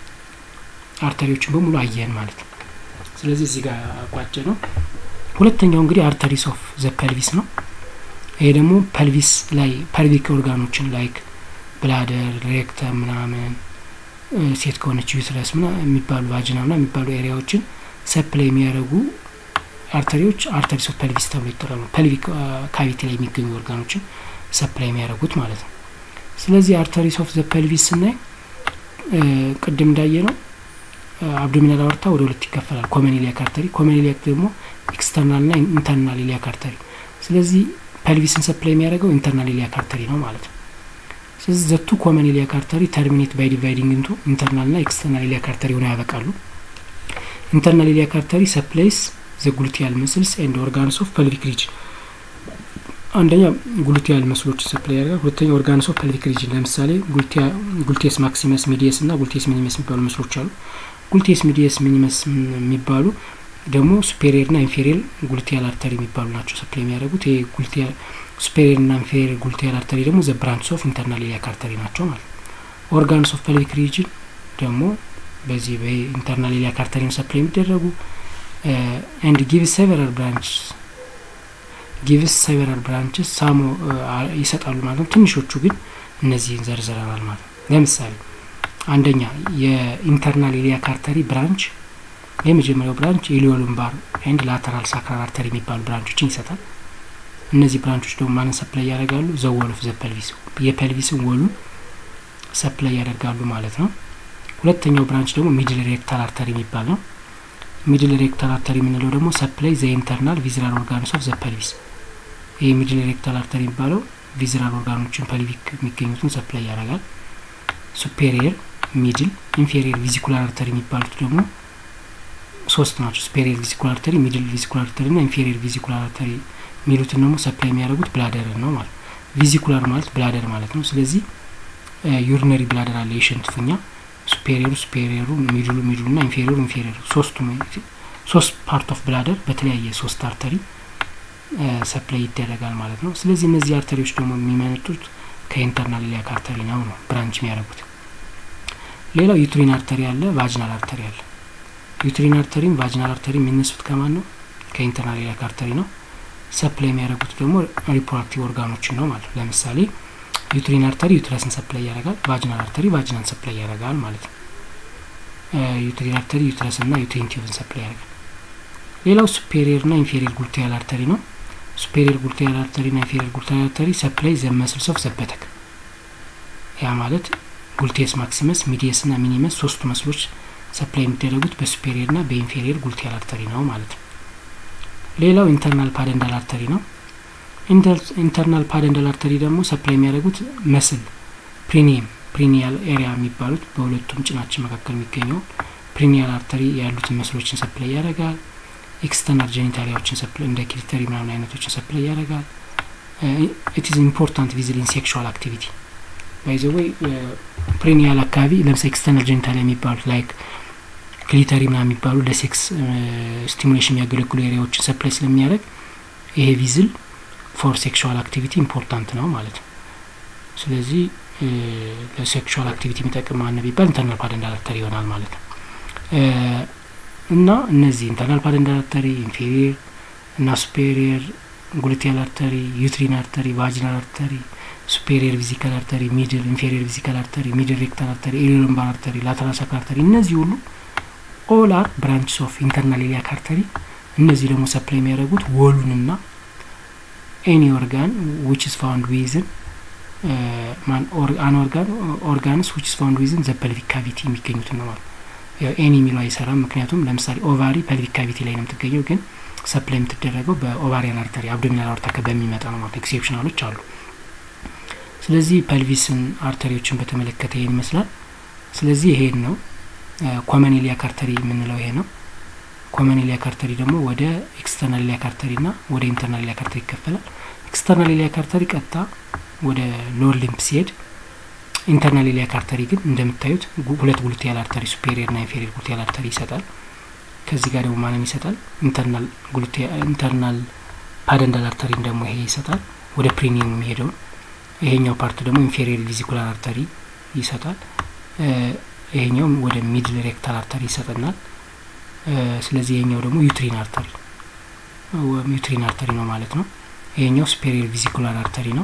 Speaker 1: አርተሪዎችን በሙሉ አየን ማለት ነው። ስለዚህ እዚህ ጋር ቋጭ ነው። ሁለተኛው እንግዲህ አርተሪስ ኦፍ ዘ ፐልቪስ ነው። ይሄ ደግሞ ፐልቪስ ላይ ፐልቪክ ኦርጋኖችን ላይክ ብላደር፣ ሬክተም ምናምን ሴት ከሆነች ዩትረስ ምና የሚባሉ ቫጂና ምና የሚባሉ ኤሪያዎችን ሰፕላይ የሚያደርጉ አርተሪዎች አርተሪስ ኦፍ ፐልቪስ ተብሎ ይጠራሉ። ፐልቪክ ካቪቲ ላይ የሚገኙ ኦርጋኖችን ሰፕላይ የሚያደርጉት ማለት ነው። ስለዚህ አርተሪስ ኦፍ ዘ ፐልቪስ ስናይ ቅድም እንዳየ ነው አብዶሚናል አወርታ ወደ ሁለት ይከፈላል። ኮመን ኢሊያክ አርተሪ፣ ኮመን ኢሊያክ ደግሞ ኤክስተርናል ና ኢንተርናል ኢሊያክ አርተሪ። ስለዚህ ፐልቪስን ሰፕላይ የሚያደርገው ኢንተርናል ኢሊያክ አርተሪ ነው ማለት ነው። ስለዚህ ዘቱ ኮመን ኢሊያክ አርተሪ ተርሚኔት ባይ ዲቫይዲንግ ኢንቱ ኢንተርናል ና ኤክስተርናል ኢሊያክ አርተሪ ሆነው ያበቃሉ። ኢንተርናል ኢሊያክ አርተሪ ሰፕላይስ ዘ ጉሉቲያል መስልስ ኤንድ ኦርጋንስ ኦፍ ፐልቪክ ሪጅን። አንደኛ ጉሉቲያል መስሎችን ሰፕላይ ያደርጋል። ሁለተኛ ኦርጋንስ ኦፍ ፐልቪክ ሪጅን ለምሳሌ ጉልቴስ ማክሲመስ ሚዲየስ እና ጉልቴስ ሚኒመስ የሚባሉ መስሎች አሉ። ጉልቴስ ሚዲየስ ሚኒመስ የሚባሉ ደግሞ ሱፔሪየር ና ኢንፌሪየር ጉልቲያል አርተሪ የሚባሉ ናቸው ሰፕላይ የሚያደርጉት። ይሄ ጉልቲያል ሱፔሪየር ና ኢንፌሪየር ጉልቲያል አርተሪ ደግሞ ዘ ብራንችስ ኦፍ ኢንተርናል ኢሊያክ አርተሪ ናቸው ማለት ነው። ኦርጋንስ ኦፍ ፐልቪክ ሪጅን ደግሞ በዚህ በኢንተርናል ኢሊያክ አርተሪ ነው ሰፕላይ የሚደረጉ ኤንድ ጊቭስ ሴቨራል ብራንችስ ጊቭስ ሴቨራል ብራንችስ ሳሞ ይሰጣሉ ማለት ነው። ትንሾቹ ግን እነዚህን ዘርዝረናል ማለት ነው። ለምሳሌ አንደኛ የኢንተርናል ኢሊያክ አርተሪ ብራንች የመጀመሪያው ብራንች ኢሊዮሉምባር ኤንድ ላተራል ሳክራል አርተሪ የሚባሉ ብራንቾችን ይሰጣል። እነዚህ ብራንቾች ደግሞ ማንን ሰፕላይ ያደርጋሉ? ዘወል ኦፍ ዘ ፐልቪስ የፐልቪስን ወሉን ሰፕላይ ያደርጋሉ ማለት ነው። ሁለተኛው ብራንች ደግሞ ሚድል ሬክታል አርተሪ የሚባል ነው። ሚድል ሬክታል አርተሪ የምንለው ደግሞ ሰፕላይ ዘ ኢንተርናል ቪዝራል ኦርጋንስ ኦፍ ዘ ፐልቪስ። ይህ ሚድል ሬክታል አርተሪ የሚባለው ቪዝራል ኦርጋኖችን ፐልቪክ የሚገኙትን ሰፕላይ ያደርጋል። ሱፔሪየር፣ ሚድል፣ ኢንፌሪየር ቪዚኩላር አርተሪ የሚባሉት ደግሞ ሶስት ናቸው። ሱፔሪየር ቪዚኩላር አርተሪ፣ ሚድል ቪዚኩላር አርተሪ ና ኢንፌሪየር ቪዚኩላር አርተሪ የሚሉትን ደግሞ ሰፕላይ የሚያደርጉት ብላደርን ነው ማለት ቪዚኩላር ማለት ብላደር ማለት ነው። ስለዚህ ዩሪነሪ ብላደር አለ የሽንት ፊኛ ሱፔሪየሩ ሱፔሪየሩ ሚድሉ ሚድሉ ና ኢንፌሪየሩ ኢንፌሪየሩ ሶስቱ ሶስት ፓርት ኦፍ ብላደር በተለያየ ሶስት አርተሪ ሰፕላይ ይደረጋል ማለት ነው። ስለዚህ እነዚህ አርተሪዎች ደግሞ የሚመነጡት ከኢንተርናል ኢሊያክ አርተሪ ነው ነው ብራንች የሚያደርጉት። ሌላው ዩትሪን አርተሪ አለ፣ ቫጅናል አርተሪ አለ። ዩትሪን አርተሪም ቫጅናል አርተሪ የሚነሱት ከማን ነው? ከኢንተርናል ኢሊያክ አርተሪ ነው። ሰፕላይ የሚያደርጉት ደግሞ ሪፕሮዳክቲቭ ኦርጋኖችን ነው ማለት ነው። ለምሳሌ ዩትሪን አርተሪ ዩትረስን ሰፕላይ ያደርጋል። ቫጅናል አርተሪ ቫጅናን ሰፕላይ ያደርጋል ማለት ነው። ዩትሪን አርተሪ ዩትረስን ና ዩትሪን ቲዩብን ሰፕላይ ያደርጋል። ሌላው ሱፔሪየር ና ኢንፌሪየር ጉልቲያል አርተሪ ነው። ሱፔሪየር ጉልቲያል አርተሪ ና ኢንፌሪየር ጉልቲያል አርተሪ ሰፕላይ ዘ መስልስ ኦፍ ዘበተክ ያ ማለት ጉልቴስ ማክሲመስ፣ ሚዲየስ ና ሚኒመስ ሶስቱ መስሎች ሰፕላይ የሚደረጉት በሱፔሪየር ና በኢንፌሪየር ጉልቲያል አርተሪ ነው ማለት ነው። ሌላው ኢንተርናል ፓደንዳል አርተሪ ነው። ኢንተርናል ፓደንዳል አርተሪ ደግሞ ሰፕላይ የሚያደርጉት መስል ፕሪኒየም ፕሪኒያል ኤሪያ የሚባሉት በሁለቱም ጭናችን መካከል የሚገኘው ፕሪኒያል አርተሪ ያሉትን መስሎችን ሰፕላይ ያደርጋል። ኤክስተርናል ጀኒታሊያዎችን ሰፕላይ እንደ ክሊተሪ ምናምን አይነቶችን ሰፕላይ ያደርጋል። ኢት ኢዝ ኢምፖርታንት ቪዝል ኢን ሴክሹዋል አክቲቪቲ ባይዘ ወይ ፕሪኒያል አካባቢ ለምሳሌ ኤክስተርናል ጀኒታሊያ የሚባሉት ላይክ ክሊተሪ ምናምን የሚባሉ ለሴክስ ስቲሙሌሽን የሚያገለግሉ ኤሪያዎችን ሰፕላይ ስለሚያደርግ ይሄ ቪዝል ፎር ሴክሹዋል አክቲቪቲ ኢምፖርታንት ነው ማለት ነው። ስለዚህ ለሴክሹዋል አክቲቪቲ የሚጠቅም ማነ ቢባል ኢንተርናል ፓደንታል አርተሪ ይሆናል ማለት ነው። እና እነዚህ ኢንተርናል ፓደንታል አርተሪ፣ ኢንፌሪየር እና ሱፔሪየር ጉሉቴል አርተሪ፣ ዩትሪን አርተሪ፣ ቫጂናል አርተሪ፣ ሱፔሪየር ቪዚካል አርተሪ፣ ሚድል ኢንፌሪየር ቪዚካል አርተሪ፣ ሚድል ሬክታል አርተሪ፣ ኤሊሎምባር አርተሪ፣ ላተራል ሳክል አርተሪ እነዚህ ሁሉ ኦል አር ብራንችስ ኦፍ ኢንተርናል ኢሊያክ አርተሪ። እነዚህ ደግሞ ሰፕላይ የሚያደርጉት ወሉንና ኤኒ ኦርጋን ዊች ኢዝ ፋውንድ ዊዝን ማን አን ኦርጋን ኦርጋንስ ዊች ኢዝ ፋውንድ ዊዝን ዘ ፐልቪክ ካቪቲ የሚገኙትን ነው ማለት ያው ኤኒ የሚለው አይሰራም። ምክንያቱም ለምሳሌ ኦቫሪ ፐልቪክ ካቪቲ ላይ ነው የምትገኘው፣ ግን ሰፕላይ የምትደረገው በኦቫሪያን አርተሪ አብዶሚናል አorta በሚመጣ ነው ማለት ኤክሴፕሽናሎች አሉ። ስለዚህ ፐልቪስን አርተሪዎችን በተመለከተ ይሄን ይመስላል። ስለዚህ ይሄን ነው ኮመን ኢሊያክ አርተሪ የምንለው ይሄ ነው። ኮመን ኢሊያክ አርተሪ ደግሞ ወደ ኤክስተርናል ኢሊያክ አርተሪ ና ወደ ኢንተርናል ኢሊያክ አርተሪ ይከፈላል። ኤክስተርናል ኢሊያክ አርተሪ ቀጥታ ወደ ሎወር ሊምፕ ሲሄድ፣ ኢንተርናል ኢሊያክ አርተሪ ግን እንደምታዩት ሁለት ጉሉቴያል አርተሪ ሱፔሪየር ና ኢንፌሪየር ጉሉቴያል አርተሪ ይሰጣል። ከዚህ ጋር ደግሞ ማንም ይሰጣል። ኢንተርናል ኢንተርናል ፓደንታል አርተሪን ደግሞ ይሄ ይሰጣል፣ ወደ ፕሪኒየም የሚሄደውን። ይሄኛው ፓርት ደግሞ ኢንፌሪየር ቪዚኩላር አርተሪ ይሰጣል። ይሄኛው ወደ ሚድል ሬክታል አርተሪ ይሰጠናል። ስለዚህ ይሄኛው ደግሞ ዩትሪን አርተሪ ዩትሪን አርተሪ ነው ማለት ነው። ይሄኛው ሱፔሪየር ቪዚኩላር አርተሪ ነው።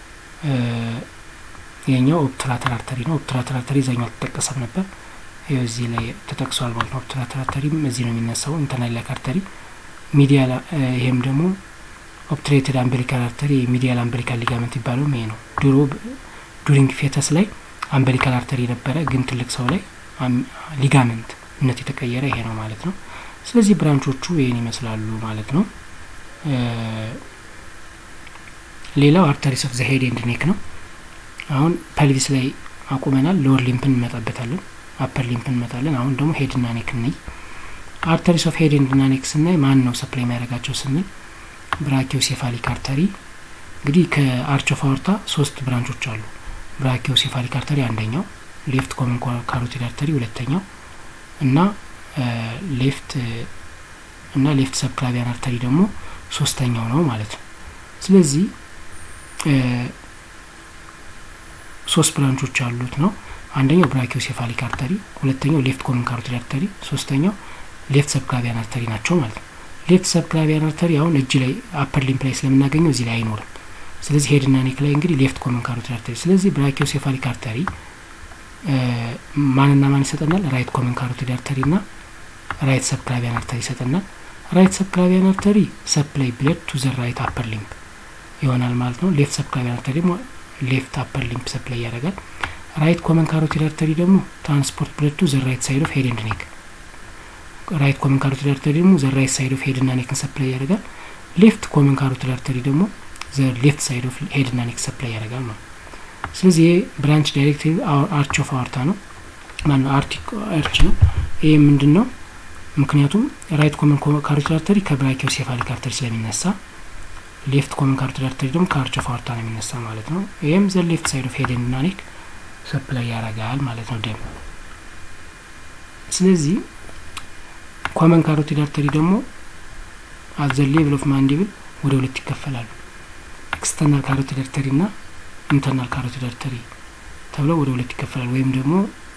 Speaker 1: ይሄኛው ኦብትራተር አርተሪ ነው። ኦብትራተር አርተሪ እዛኛው አልተጠቀሰም ነበር። ይኸው እዚህ ላይ ተጠቅሷል ማለት ነው። ኦብትራተር አርተሪም እዚህ ነው የሚነሳው። ኢንተርናል ኢሊያክ አርተሪ ሚዲያል፣ ይሄም ደግሞ ኦብትሬትድ አምበሊካል አርተሪ ሚዲያል አምበሊካል ሊጋመንት ይባለውም ይሄ ነው። ድሮ ዱሪንግ ፌተስ ላይ አምበሊካል አርተሪ ነበረ፣ ግን ትልቅ ሰው ላይ ሊጋመንት እነት የተቀየረ ይሄ ነው ማለት ነው። ስለዚህ ብራንቾቹ ይህን ይመስላሉ ማለት ነው። ሌላው አርተሪስ ኦፍ ዘ ሄድ ኤንድ ኔክ ነው። አሁን ፐልቪስ ላይ አቁመናል። ሎወር ሊምፕን እንመጣበታለን፣ አፐር ሊምፕን እንመጣለን። አሁን ደግሞ ሄድና ኔክ እንይ። አርተሪስ ኦፍ ሄድ ኤንድ ኔክ ስናይ ማን ነው ሰፕላይ የሚያደርጋቸው ስንል ብራኪዮ ሴፋሊክ አርተሪ እንግዲህ ከአርች ኦፍ አወርታ ሶስት ብራንቾች አሉ። ብራኪዮ ሴፋሊክ አርተሪ አንደኛው፣ ሌፍት ኮመን ካሮቲድ አርተሪ ሁለተኛው እና ሌፍት እና ሌፍት ሰብክላቪያን አርተሪ ደግሞ ሶስተኛው ነው ማለት ነው። ስለዚህ ሶስት ብራንቾች ያሉት ነው። አንደኛው ብራኪዮሴፋሊክ አርተሪ፣ ሁለተኛው ሌፍት ኮመን ካሮቲድ አርተሪ፣ ሶስተኛው ሌፍት ሰብክላቪያን አርተሪ ናቸው ማለት ነው። ሌፍት ሰብክላቪያን አርተሪ አሁን እጅ ላይ አፐር ሊምፕ ላይ ስለምናገኘው እዚህ ላይ አይኖርም። ስለዚህ ሄድና ኔክ ላይ እንግዲህ ሌፍት ኮመን ካሮቲድ አርተሪ። ስለዚህ ብራኪዮሴፋሊክ አርተሪ ማንና ማን ይሰጠናል? ራይት ኮመን ካሮቲድ አርተሪ ና ራይት ሰብክላቪያን አርተሪ ይሰጠናል። ራይት ሰብክላቪያን አርተሪ ሰፕላይ ብለድ ቱ ዘ ራይት አፐር ሊምፕ ይሆናል ማለት ነው። ሌፍት ሰብክላቪያን አርተሪ ደግሞ ሌፍት አፐር ሊምፕ ሰፕላይ ያደርጋል። ራይት ኮመን ካሮቲድ አርተሪ ደግሞ ትራንስፖርት ብለድ ቱ ዘ ራይት ሳይድ ኦፍ ሄድ ኤንድ ኔክ። ራይት ኮመን ካሮቲድ አርተሪ ደግሞ ዘ ራይት ሳይድ ኦፍ ሄድ ና ኔክን ሰፕላይ ያደርጋል። ሌፍት ኮመን ካሮቲድ አርተሪ ደግሞ ዘ ሌፍት ሳይድ ኦፍ ሄድ ና ኔክ ሰፕላይ ያደርጋል ማለት ነው። ስለዚህ ይሄ ብራንች ዳይሬክቲቭ አርች ኦፍ አወርታ ነው ማነው አርቲክ አርች ነው። ይሄ ምንድን ነው? ምክንያቱም ራይት ኮመን ካሮቲድ አርተሪ ከብራኪዮ ሴፋሊክ አርተሪ ስለሚነሳ ሌፍት ኮመን ካሮቲድ አርተሪ ደግሞ ከአርች ኦፍ አወርታ ነው የሚነሳ ማለት ነው። ይህም ዘ ሌፍት ሳይድ ኦፍ ሄድ እና ኔክ ሰፕላይ ያደርጋል ማለት ነው ደም። ስለዚህ ኮመን ካሮቲድ አርተሪ ደግሞ አት ዘ ሌቭል ኦፍ ማንዲብል ወደ ሁለት ይከፈላሉ። ኤክስተርናል ካሮቲድ አርተሪ ና ኢንተርናል ካሮቲድ አርተሪ ተብለው ወደ ሁለት ይከፈላል። ወይም ደግሞ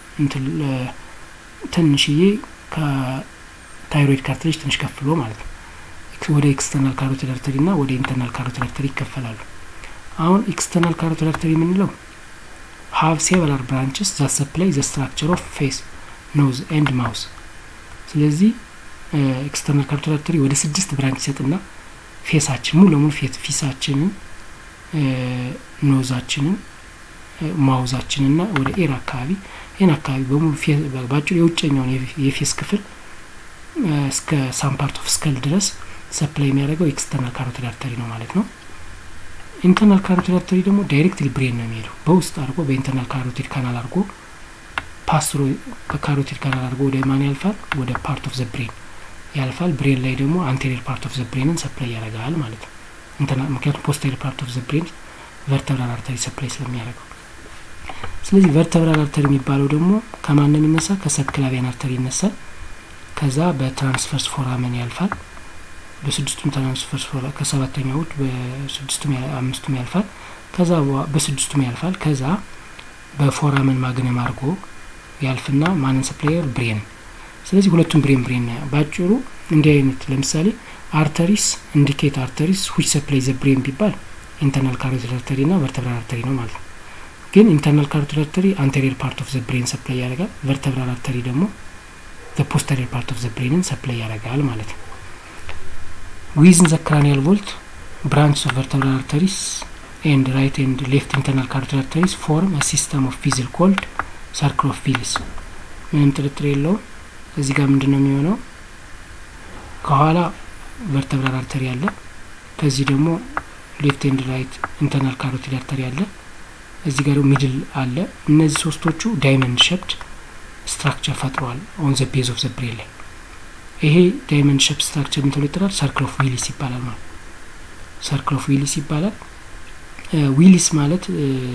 Speaker 1: ትንሽዬ ከታይሮይድ ካርትሬጅ ትንሽ ከፍሎ ማለት ነው። ወደ ኤክስተርናል ካሮቲድ አርተሪ ና ወደ ኢንተርናል ካሮቲድ አርተሪ ይከፈላሉ። አሁን ኤክስተርናል ካሮቲድ አርተሪ የምንለው ሀቭ ሴቨራል ብራንችስ ዛት ሰፕላይ ዘ ስትራክቸር ኦፍ ፌስ ኖዝ ኤንድ ማውስ። ስለዚህ ኤክስተርናል ካሮቲድ አርተሪ ወደ ስድስት ብራንች ይሰጥና ፌሳችን ሙሉ ለሙሉ ፊሳችንን ኖዛችንን ማውዛችንና ወደ ኤር አካባቢ ይህን አካባቢ በሙሉ ባጭሩ የውጨኛውን የፌስ ክፍል እስከ ሳም ፓርት ኦፍ ስከል ድረስ ሰፕላይ የሚያደርገው ኤክስተርናል ካሮቲድ አርተሪ ነው ማለት ነው። ኢንተርናል ካሮቲድ አርተሪ ደግሞ ዳይሬክትሊ ብሬን ነው የሚሄደው በውስጥ አድርጎ በኢንተርናል ካሮቲድ ካናል አድርጎ ፓስትሮ በካሮቲድ ካናል አድርጎ ወደ ማን ያልፋል? ወደ ፓርት ኦፍ ዘ ብሬን ያልፋል። ብሬን ላይ ደግሞ አንቴሪየር ፓርት ኦፍ ዘ ብሬንን ሰፕላይ ያደርጋል ማለት ነው። ምክንያቱም ፖስቴሪየር ፓርት ኦፍ ዘ ብሬን ቨርተብራል አርተሪ ሰፕላይ ስለሚያደርገው ስለዚህ ቨርተብራል አርተሪ የሚባለው ደግሞ ከማን ነው የሚነሳ? ከሰብክላቪያን አርተሪ ይነሳል። ከዛ በትራንስፈርስ ፎራመን ያልፋል። በስድስቱም ትራንስፈርስ ፎራ ከሰባተኛው ውድ በስድስቱም አምስቱም ያልፋል። ከዛ በስድስቱም ያልፋል። ከዛ በፎራመን ማግነም አድርጎ ያልፍና ማንን ሰፕላየር ብሬን። ስለዚህ ሁለቱም ብሬን ብሬን ነው። ባጭሩ እንዲህ አይነት ለምሳሌ አርተሪስ ኢንዲኬት አርተሪስ ዊች ሰፕላይ ዘ ብሬን ቢባል ኢንተርናል ካሮቲድ አርተሪ ና ቨርተብራል አርተሪ ነው ማለት ነው። ግን ኢንተርናል ካሮቲድ አርተሪ አንቴሪየር ፓርት ኦፍ ዘ ብሬን ሰፕላይ ያደርጋል። ቨርተብራል አርተሪ ደግሞ ዘ ፖስተሪየር ፓርት ኦፍ ዘ ብሬንን ሰፕላይ ያደርጋል ማለት ነው። ዊዝን ዘ ክራኒያል ቮልት ብራንችስ ኦፍ ቨርተብራል አርተሪስ ኤንድ ራይት ኤንድ ሌፍት ኢንተርናል ካሮቲድ አርተሪስ ፎርም ሲስተም ኦፍ ቪዝል ኮልድ ሰርክል ኦፍ ቪልስ። ምንም ጥርጥር የለውም። እዚህ ጋር ምንድን ነው የሚሆነው? ከኋላ ቨርተብራል አርተሪ አለ። ከዚህ ደግሞ ሌፍት ኤንድ ራይት ኢንተርናል ካሮቲድ አርተሪ አለ። እዚህ ጋር ደግሞ ሚድል አለ። እነዚህ ሶስቶቹ ዳይመንድ ሸፕድ ስትራክቸር ፈጥረዋል ኦን ዘ ቤዝ ኦፍ ዘ ብሬን ላይ። ይሄ ዳይመንድ ሸፕድ ስትራክቸር ምን ተብሎ ይጠራል? ሰርክል ኦፍ ዊሊስ ይባላል ማለት ሰርክል ኦፍ ዊሊስ ይባላል። ዊሊስ ማለት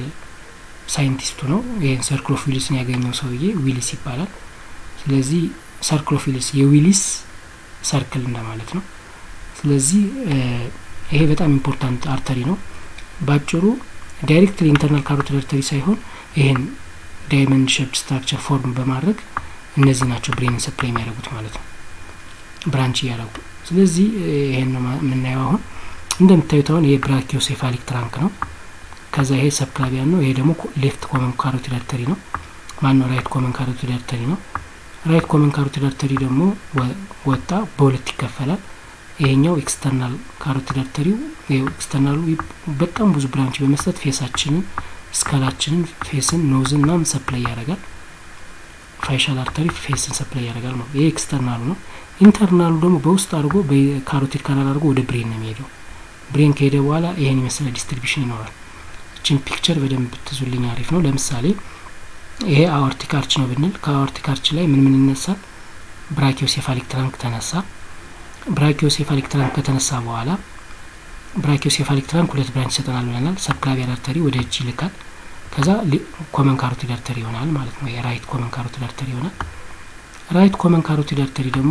Speaker 1: ሳይንቲስቱ ነው። ይህን ሰርክል ኦፍ ዊሊስን ያገኘው ሰውዬ ዊሊስ ይባላል። ስለዚህ ሰርክል ኦፍ ዊሊስ የዊሊስ ሰርክል እንደማለት ነው። ስለዚህ ይሄ በጣም ኢምፖርታንት አርተሪ ነው። ባጭሩ ዳይሬክትሊ ኢንተርናል ካሮቲድ አርተሪ ሳይሆን ይሄን ዳይመንድ ሼፕ ስትራክቸር ፎርም በማድረግ እነዚህ ናቸው ብሬንን ሰፕላይ የሚያደርጉት ማለት ነው፣ ብራንች እያደረጉ። ስለዚህ ይሄን ነው የምናየው አሁን እንደምታዩት አሁን ይሄ ብራኪዮሴፋሊክ ትራንክ ነው። ከዛ ይሄ ሰብክላቪያን ነው። ይሄ ደግሞ ሌፍት ኮመን ካሮቲድ አርተሪ ነው። ማነው ራይት ኮመን ካሮቲድ አርተሪ ነው። ራይት ኮመን ካሮቲድ አርተሪ ደግሞ ወጣ በሁለት ይከፈላል። ይሄኛው ኤክስተርናል ካሮቲድ አርተሪው ኤክስተርናሉ በጣም ብዙ ብራንች በመስጠት ፌሳችንን፣ ስካላችንን፣ ፌስን፣ ኖዝን ምናምን ሰፕላይ ያደርጋል። ፋይሻል አርተሪ ፌስን ሰፕላይ ያደርጋል ነው። ይሄ ኤክስተርናሉ ነው። ኢንተርናሉ ደግሞ በውስጥ አድርጎ በካሮቲድ ካናል አድርጎ ወደ ብሬን ነው የሚሄደው። ብሬን ከሄደ በኋላ ይሄን የመሰለ ዲስትሪቢሽን ይኖራል። እችን ፒክቸር በደንብ ትዙልኝ አሪፍ ነው። ለምሳሌ ይሄ አኦርቲክ አርች ነው ብንል ከአኦርቲክ አርች ላይ ምን ምን ይነሳል? ብራኪዮሴፋሊክ ትራንክ ተነሳ። ብራኪዮሴፋሊክ ትራንክ ከተነሳ በኋላ ብራኪዮሴፋሊክ ትራንክ ሁለት ብራንች ይሰጠናል ብለናል። ሰብክላቪያን አርተሪ ወደ እጅ ይልካል። ከዛ ኮመን ካሮቲድ አርተሪ ይሆናል ማለት ነው። የራይት ኮመን ካሮቲድ አርተሪ ይሆናል። ራይት ኮመን ካሮቲድ አርተሪ ደግሞ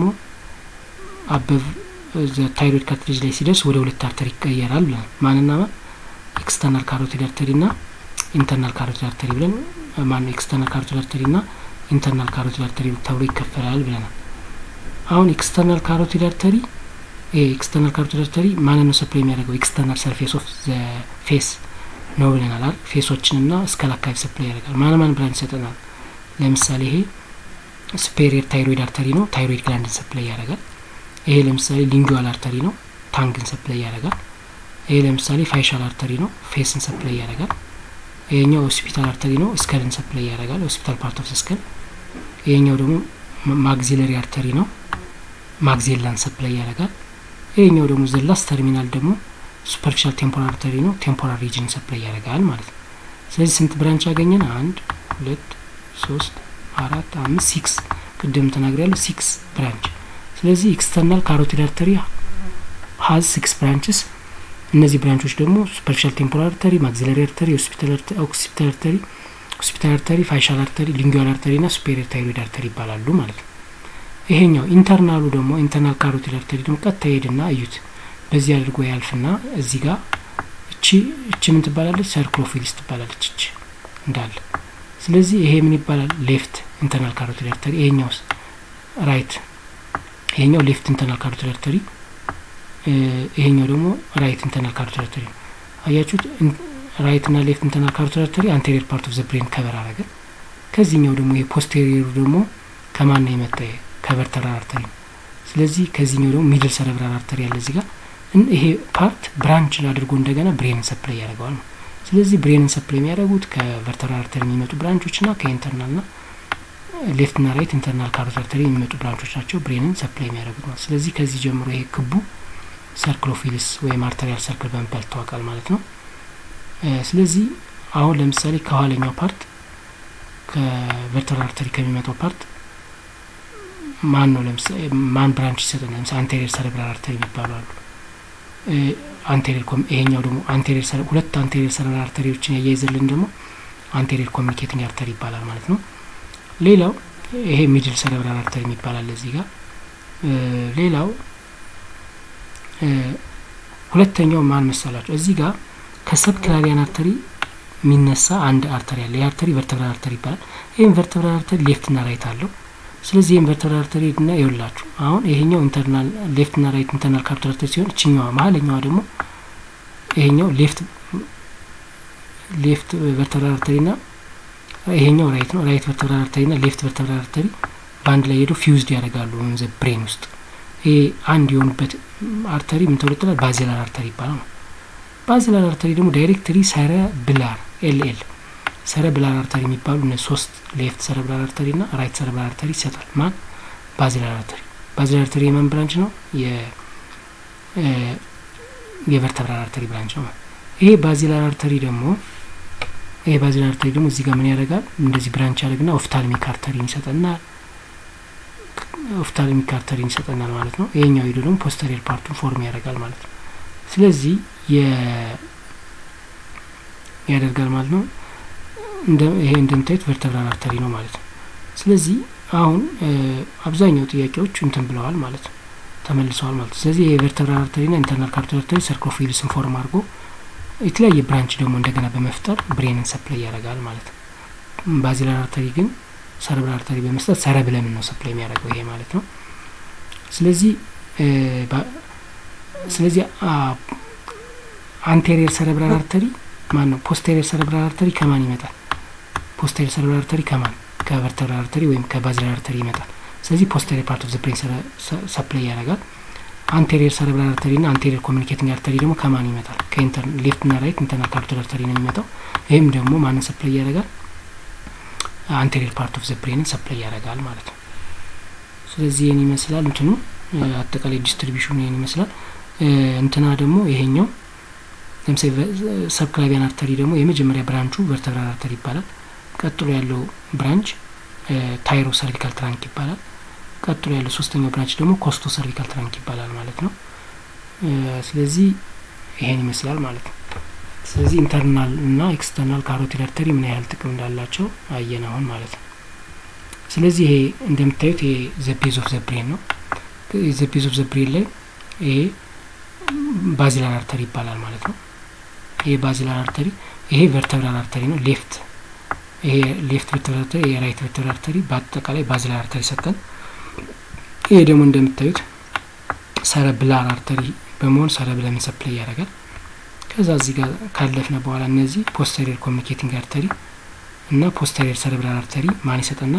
Speaker 1: አበብ ታይሮይድ ካርትሬጅ ላይ ሲደርስ ወደ ሁለት አርተሪ ይቀየራል ብለናል። ማንና ማን? ኤክስተርናል ካሮቲድ አርተሪ ና ኢንተርናል ካሮቲድ አርተሪ ብለን ማነው ኤክስተርናል ካሮቲድ አርተሪ ና ኢንተርናል ካሮቲድ አርተሪ ተብሎ ይከፈላል ብለናል። አሁን ኤክስተርናል ካሮቲድ አርተሪ ይሄ ኤክስተርናል ካሮቲድ አርተሪ ማንን ነው ሰፕላይ የሚያደርገው? ኤክስተርናል ሰርፌስ ኦፍ ዘ ፌስ ነው ብለናል አይደል? ፌሶችን ና እስከል አካባቢ ሰፕላይ ያደርጋል። ማን ማን ብራንች ይሰጠናል? ለምሳሌ ይሄ ሱፔሪየር ታይሮይድ አርተሪ ነው፣ ታይሮይድ ግላንድን ሰፕላይ ያደርጋል። ይሄ ለምሳሌ ሊንጉዋል አርተሪ ነው፣ ታንግን ሰፕላይ ያደርጋል። ይሄ ለምሳሌ ፋይሻል አርተሪ ነው፣ ፌስን ሰፕላይ ያደርጋል። ይሄኛው ሆስፒታል አርተሪ ነው፣ እስከልን ሰፕላይ ያደርጋል፣ ሆስፒታል ፓርት ኦፍ ስከል። ይሄኛው ደግሞ ማግዚለሪ አርተሪ ነው፣ ማግዜላን ሰፕላይ ያደርጋል። ይሄኛው ደግሞ ዘላስ ተርሚናል ደግሞ ሱፐርፊሻል ቴምፖራል አርተሪ ነው፣ ቴምፖራል ሪጅን ሰፕላይ ያደርጋል ማለት ነው። ስለዚህ ስንት ብራንች ያገኘን? አንድ ሁለት ሶስት አራት አምስት ሲክስ፣ ቅድም ተናግሬ ያለው ሲክስ ብራንች ስለዚህ ኤክስተርናል ካሮቲድ አርተሪ ሀዝ ሲክስ ብራንችስ። እነዚህ ብራንቾች ደግሞ ሱፐርፊሻል ቴምፖራል አርተሪ፣ ማግዚለሪ አርተሪ፣ ኦክሲፒታል አርተሪ፣ ሆስፒታል አርተሪ፣ ፋይሻል አርተሪ፣ ሊንጉዋል አርተሪ ና ሱፔሪየር ታይሮይድ አርተሪ ይባላሉ ማለት ነው። ይሄኛው ኢንተርናሉ ደግሞ ኢንተርናል ካሮቲድ አርተሪ ደግሞ ቀጥታ ሄድና እዩት፣ በዚህ አድርጎ ያልፍና እዚህ ጋር እቺ እቺ ምን ትባላለች? ሰርክሎፊሊስ ትባላለች እቺ እንዳለ። ስለዚህ ይሄ ምን ይባላል? ሌፍት ኢንተርናል ካሮቲድ አርተሪ። ይሄኛውስ ራይት ይሄኛው ሌፍት ኢንተርናል ካሮቲድ አርተሪ፣ ይሄኛው ደግሞ ራይት ኢንተርናል ካሮቲድ አርተሪ ነው። አያችሁት? ራይት እና ሌፍት ኢንተርናል ካሮቲድ አርተሪ አንቴሪየር ፓርት ኦፍ ዘ ብሬን ከበር አረገ። ከዚህኛው ደግሞ የፖስቴሪየሩ ደግሞ ከማን ነው የመጣ? ከቨርተብራል አርተሪ ነው። ስለዚህ ከዚህኛው ደግሞ ሚድል ሰረብራል አርተሪ ያለ እዚህ ጋር ይሄ ፓርት ብራንች አድርጎ እንደገና ብሬንን ሰፕላይ ያደርገዋል ነው። ስለዚህ ብሬንን ሰፕላይ የሚያደርጉት ከቨርተብራል አርተሪ የሚመጡ ብራንቾች ና ከኢንተርናል ና ሌፍት ና ራይት ኢንተርናል ካሮቲድ አርተሪ የሚመጡ ብራንቾች ናቸው ብሬንን ሰፕላይ የሚያደርጉት ነው። ስለዚህ ከዚህ ጀምሮ ይሄ ክቡ ሰርክሎፊልስ ወይም አርተሪያል ሰርክል በመባል ይታወቃል ማለት ነው። ስለዚህ አሁን ለምሳሌ ከኋለኛው ፓርት ከቨርተብራል አርተሪ ከሚመጣው ፓርት ማን ነው ለምሳሌ ማን ብራንች ይሰጠናል? ለምሳሌ አንቴሪየር ሰረብራል አርተሪ የሚባሉ አሉ። አንቴሪየር ይሄኛው ደግሞ አንቴሪየር ሁለት አንቴሪየር ሰረብራል አርተሪዎችን ያያይዘልን ደግሞ አንቴሪየር ኮሚኒኬቲንግ አርተሪ ይባላል ማለት ነው። ሌላው ይሄ ሚድል ሰረብራል አርተሪ የሚባላል እዚህ ጋር። ሌላው ሁለተኛው ማን መሰላቸው? እዚህ ጋር ከሰብ ክላቪያን አርተሪ የሚነሳ አንድ አርተሪ አለ። ይህ አርተሪ ቨርተብራል አርተሪ ይባላል። ይህም ቨርተብራል አርተሪ ሌፍት ና ራይት አለው። ስለዚህ ይህም ቨርተብራል አርተሪ ና ይውላችሁ አሁን ይሄኛው ኢንተርናል ሌፍት ና ራይት ኢንተርናል ካሮቲድ አርተሪ ሲሆን እችኛዋ መሀለኛዋ ደግሞ ይሄኛው ሌፍት ሌፍት ቨርተብራል አርተሪ ና ይሄኛው ራይት ነው። ራይት ቨርተብራል አርተሪ ና ሌፍት ቨርተብራል አርተሪ በአንድ ላይ ሄደው ፊውዝድ ያደርጋሉ ዘ ብሬን ውስጥ። ይሄ አንድ የሆኑበት አርተሪ ምን ተብሎ ይጠራል? ባዚላር አርተሪ ይባላል ነው። ባዚላር አርተሪ ደግሞ ዳይሬክትሪ ሰረ ብላር ኤልኤል ሰረ ብላር አርተሪ የሚባሉ እነ ሶስት ሌፍት ሰረ ብላር አርተሪ ና ራይት ሰረ ብላር አርተሪ ይሰጣል። ማን? ባዚላር አርተሪ። ባዚላር አርተሪ የማን ብራንች ነው? የቨርተብራል አርተሪ ብራንች ነው። ይሄ ባዚላር አርተሪ ደግሞ ይሄ ባዚላር አርተሪ ደግሞ እዚህ ጋር ምን ያደርጋል? እንደዚህ ብራንች ያደርግና ኦፍታልሚክ አርተሪን ይሰጠናል። ኦፍታልሚክ አርተሪን ይሰጠናል ማለት ነው። ይሄኛው ሄዶ ደግሞ ፖስተሪየር ፓርቱን ፎርም ያደርጋል ማለት ነው። ስለዚህ ያደርጋል ማለት ነው። ይሄ እንደምታዩት ቨርተብራል አርተሪ ነው ማለት ነው። ስለዚህ አሁን አብዛኛው ጥያቄዎች እንትን ብለዋል ማለት ነው፣ ተመልሰዋል ማለት ነው። ስለዚህ የቨርተብራል አርተሪና ኢንተርናል ካሮቲድ አርተሪ ሰርኮፊልስን ፎርም አድርጎ የተለያየ ብራንች ደግሞ እንደገና በመፍጠር ብሬንን ሰፕላይ ያደርጋል ማለት ነው። ባዚላር አርተሪ ግን ሰረብራል አርተሪ በመስጠት ሰረብለምን ነው ሰፕላይ የሚያደርገው ይሄ ማለት ነው። ስለዚህ ስለዚህ አንቴሪየር ሰረብራል አርተሪ ማን ነው? ፖስቴሪየር ሰረብራል አርተሪ ከማን ይመጣል? ፖስቴሪየር ሰረብራል አርተሪ ከማን ከቨርተብራል አርተሪ ወይም ከባዚላር አርተሪ ይመጣል። ስለዚህ ፖስቴሪየር ፓርት ኦፍ ዘ ብሬን ሰፕላይ ያደርጋል። አንቴሪየር ሰረብራል አርተሪ ና አንቴሪየር ኮሚኒኬቲንግ አርተሪ ደግሞ ከማን ይመጣል? ሌፍት ና ራይት ኢንተርናል ካሮቲድ አርተሪ ነው የሚመጣው። ይህም ደግሞ ማንን ሰፕላይ ያደርጋል? አንቴሪየር ፓርት ኦፍ ዘ ብሬንን ሰፕላይ ያደርጋል ማለት ነው። ስለዚህ ይህን ይመስላል እንትኑ አጠቃላይ ዲስትሪቢሽኑ ይህን ይመስላል። እንትና ደግሞ ይሄኛው ለምሳሌ ሰብክላቪያን አርተሪ ደግሞ የመጀመሪያ ብራንቹ ቨርተብራል አርተሪ ይባላል። ቀጥሎ ያለው ብራንች ታይሮ ሰርቪካል ትራንክ ይባላል። ቀጥሎ ያለው ሶስተኛው ብራንች ደግሞ ኮስቶ ሰርቪካል ትራንክ ይባላል ማለት ነው። ስለዚህ ይሄን ይመስላል ማለት ነው። ስለዚህ ኢንተርናል እና ኤክስተርናል ካሮቲድ አርተሪ ምን ያህል ጥቅም እንዳላቸው አየን አሁን ማለት ነው። ስለዚህ ይሄ እንደምታዩት ይሄ ዘቤዝ ኦፍ ዘብሬን ነው። ዘቤዝ ኦፍ ዘብሬን ላይ ይሄ ባዚላር አርተሪ ይባላል ማለት ነው። ይሄ ባዚላር አርተሪ ይሄ ቨርተብራል አርተሪ ነው። ሌፍት ይሄ ሌፍት ቨርተብራል አርተሪ፣ ይሄ ራይት ቨርተብራል አርተሪ በአጠቃላይ ባዚላር አርተሪ ሰጠን። ይሄ ደግሞ እንደምታዩት ሰረብላር አርተሪ በመሆን ሰረብለምን ሰፕላይ ያደርጋል። ከዛ እዚህ ጋር ካለፍነ በኋላ እነዚህ ፖስተሪየር ኮሚኒኬቲንግ አርተሪ እና ፖስተሪየር ሰረብራል አርተሪ ማን ይሰጠናል?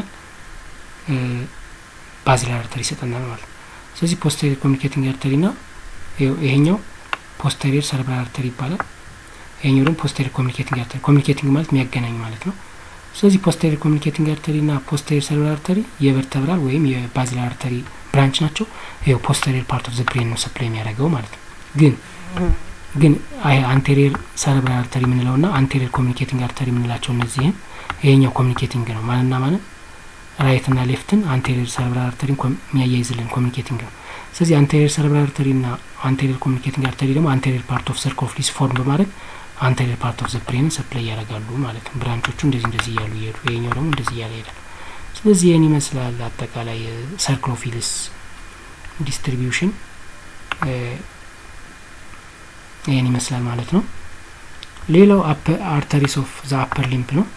Speaker 1: ባዚላር አርተሪ ይሰጠናል ማለት ነው። ስለዚህ ፖስተሪየር ኮሚኒኬቲንግ አርተሪ ና ይሄኛው ፖስተሪየር ሰረብራል አርተሪ ይባላል። ይሄኛው ደግሞ ፖስተሪየር ኮሚኒኬቲንግ አርተሪ፣ ኮሚኒኬቲንግ ማለት የሚያገናኝ ማለት ነው። ስለዚህ ፖስተሪየር ኮሚኒኬቲንግ አርተሪ ና ፖስተሪየር ሰረብራል አርተሪ የቨርተብራል ወይም የባዚላር አርተሪ ብራንች ናቸው። ይኸው ፖስተሪየር ፓርት ኦፍ ዘ ብሬን ነው ሰፕላይ የሚያደርገው ማለት ነው። ግን ግን አንቴሪየር ሰረብራል አርተሪ የምንለው ና አንቴሪየር ኮሚኒኬቲንግ አርተሪ የምንላቸው እነዚህን ይሄኛው ኮሚኒኬቲንግ ነው ማንና ማንን ራይት ና ሌፍትን አንቴሪየር ሰረብራል አርተሪን የሚያያይዝልን ኮሚኒኬቲንግ ነው። ስለዚህ አንቴሪየር ሰረብራል አርተሪ ና አንቴሪየር ኮሚኒኬቲንግ አርተሪ ደግሞ አንቴሪየር ፓርት ኦፍ ሰርኮፍሊስ ፎርም በማድረግ አንቴሪየር ፓርት ኦፍ ዘ ብሬንን ሰፕላይ ያደርጋሉ ማለት ነው። ብራንቾቹ እንደዚህ እንደዚህ እያሉ ይሄዱ፣ ይሄኛው ደግሞ እንደዚህ እያለ ይሄዳል። ስለዚህ ይህን ይመስላል አጠቃላይ ሰርክሎፊልስ ዲስትሪቢዩሽን ይህን ይመስላል ማለት ነው። ሌላው አርተሪስ ኦፍ ዘ አፐር ሊምፕ ነው።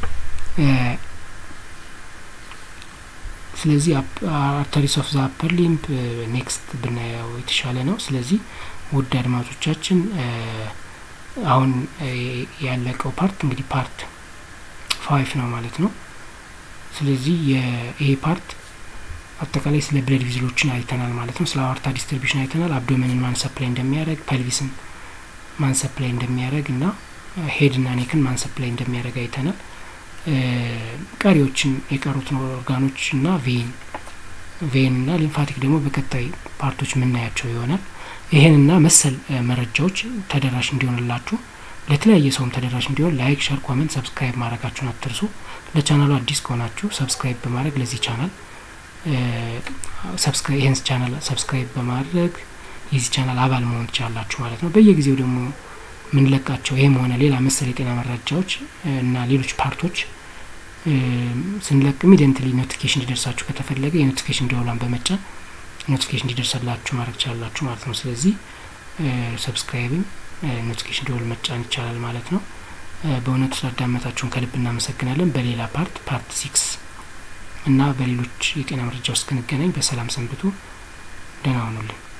Speaker 1: ስለዚህ አርተሪስ ኦፍ ዘ አፐር ሊምፕ ኔክስት ብናየው የተሻለ ነው። ስለዚህ ውድ አድማጮቻችን አሁን ያለቀው ፓርት እንግዲህ ፓርት ፋይፍ ነው ማለት ነው። ስለዚህ ይሄ ፓርት አጠቃላይ ስለ ብለድ ቪዝሎችን አይተናል ማለት ነው። ስለ አዋርታ ዲስትሪቢሽን አይተናል። አብዶመንን ማን ሰፕላይ እንደሚያደርግ፣ ፐልቪስን ማን ሰፕላይ እንደሚያደርግ እና ሄድ እና ኔክን ማን ሰፕላይ እንደሚያደርግ አይተናል። ቀሪዎችን የቀሩትን ኦርጋኖች እና ቬን ቬን እና ሊምፋቲክ ደግሞ በቀጣይ ፓርቶች የምናያቸው ይሆናል። ይህንና መሰል መረጃዎች ተደራሽ እንዲሆንላችሁ ለተለያየ ሰውም ተደራሽ እንዲሆን ላይክ፣ ሸር፣ ኮመንት፣ ሰብስክራይብ ማድረጋችሁን አትርሱ። ለቻናሉ አዲስ ከሆናችሁ ሰብስክራይብ በማድረግ ለዚህ ቻናል ይህን ቻናል ሰብስክራይብ በማድረግ የዚህ ቻናል አባል መሆን ትችላላችሁ ማለት ነው። በየጊዜው ደግሞ የምንለቃቸው ይህም ሆነ ሌላ መሰል የጤና መረጃዎች እና ሌሎች ፓርቶች ስንለቅ ኢሚዲየንትሊ ኖቲፊኬሽን እንዲደርሳችሁ ከተፈለገ የኖቲፊኬሽን ደወሏን በመጫን ኖቲፊኬሽን እንዲደርሰላችሁ ማድረግ ትችላላችሁ ማለት ነው። ስለዚህ ሰብስክራይብን ኖቲፊኬሽን ደወል መጫን ይቻላል ማለት ነው። በእውነቱ ስላዳመጣችሁን ከልብ እናመሰግናለን። በሌላ ፓርት ፓርት ሲክስ እና በሌሎች የጤና መረጃ ውስጥ እስክንገናኝ በሰላም ሰንብቱ። ደህና ሁኑልን።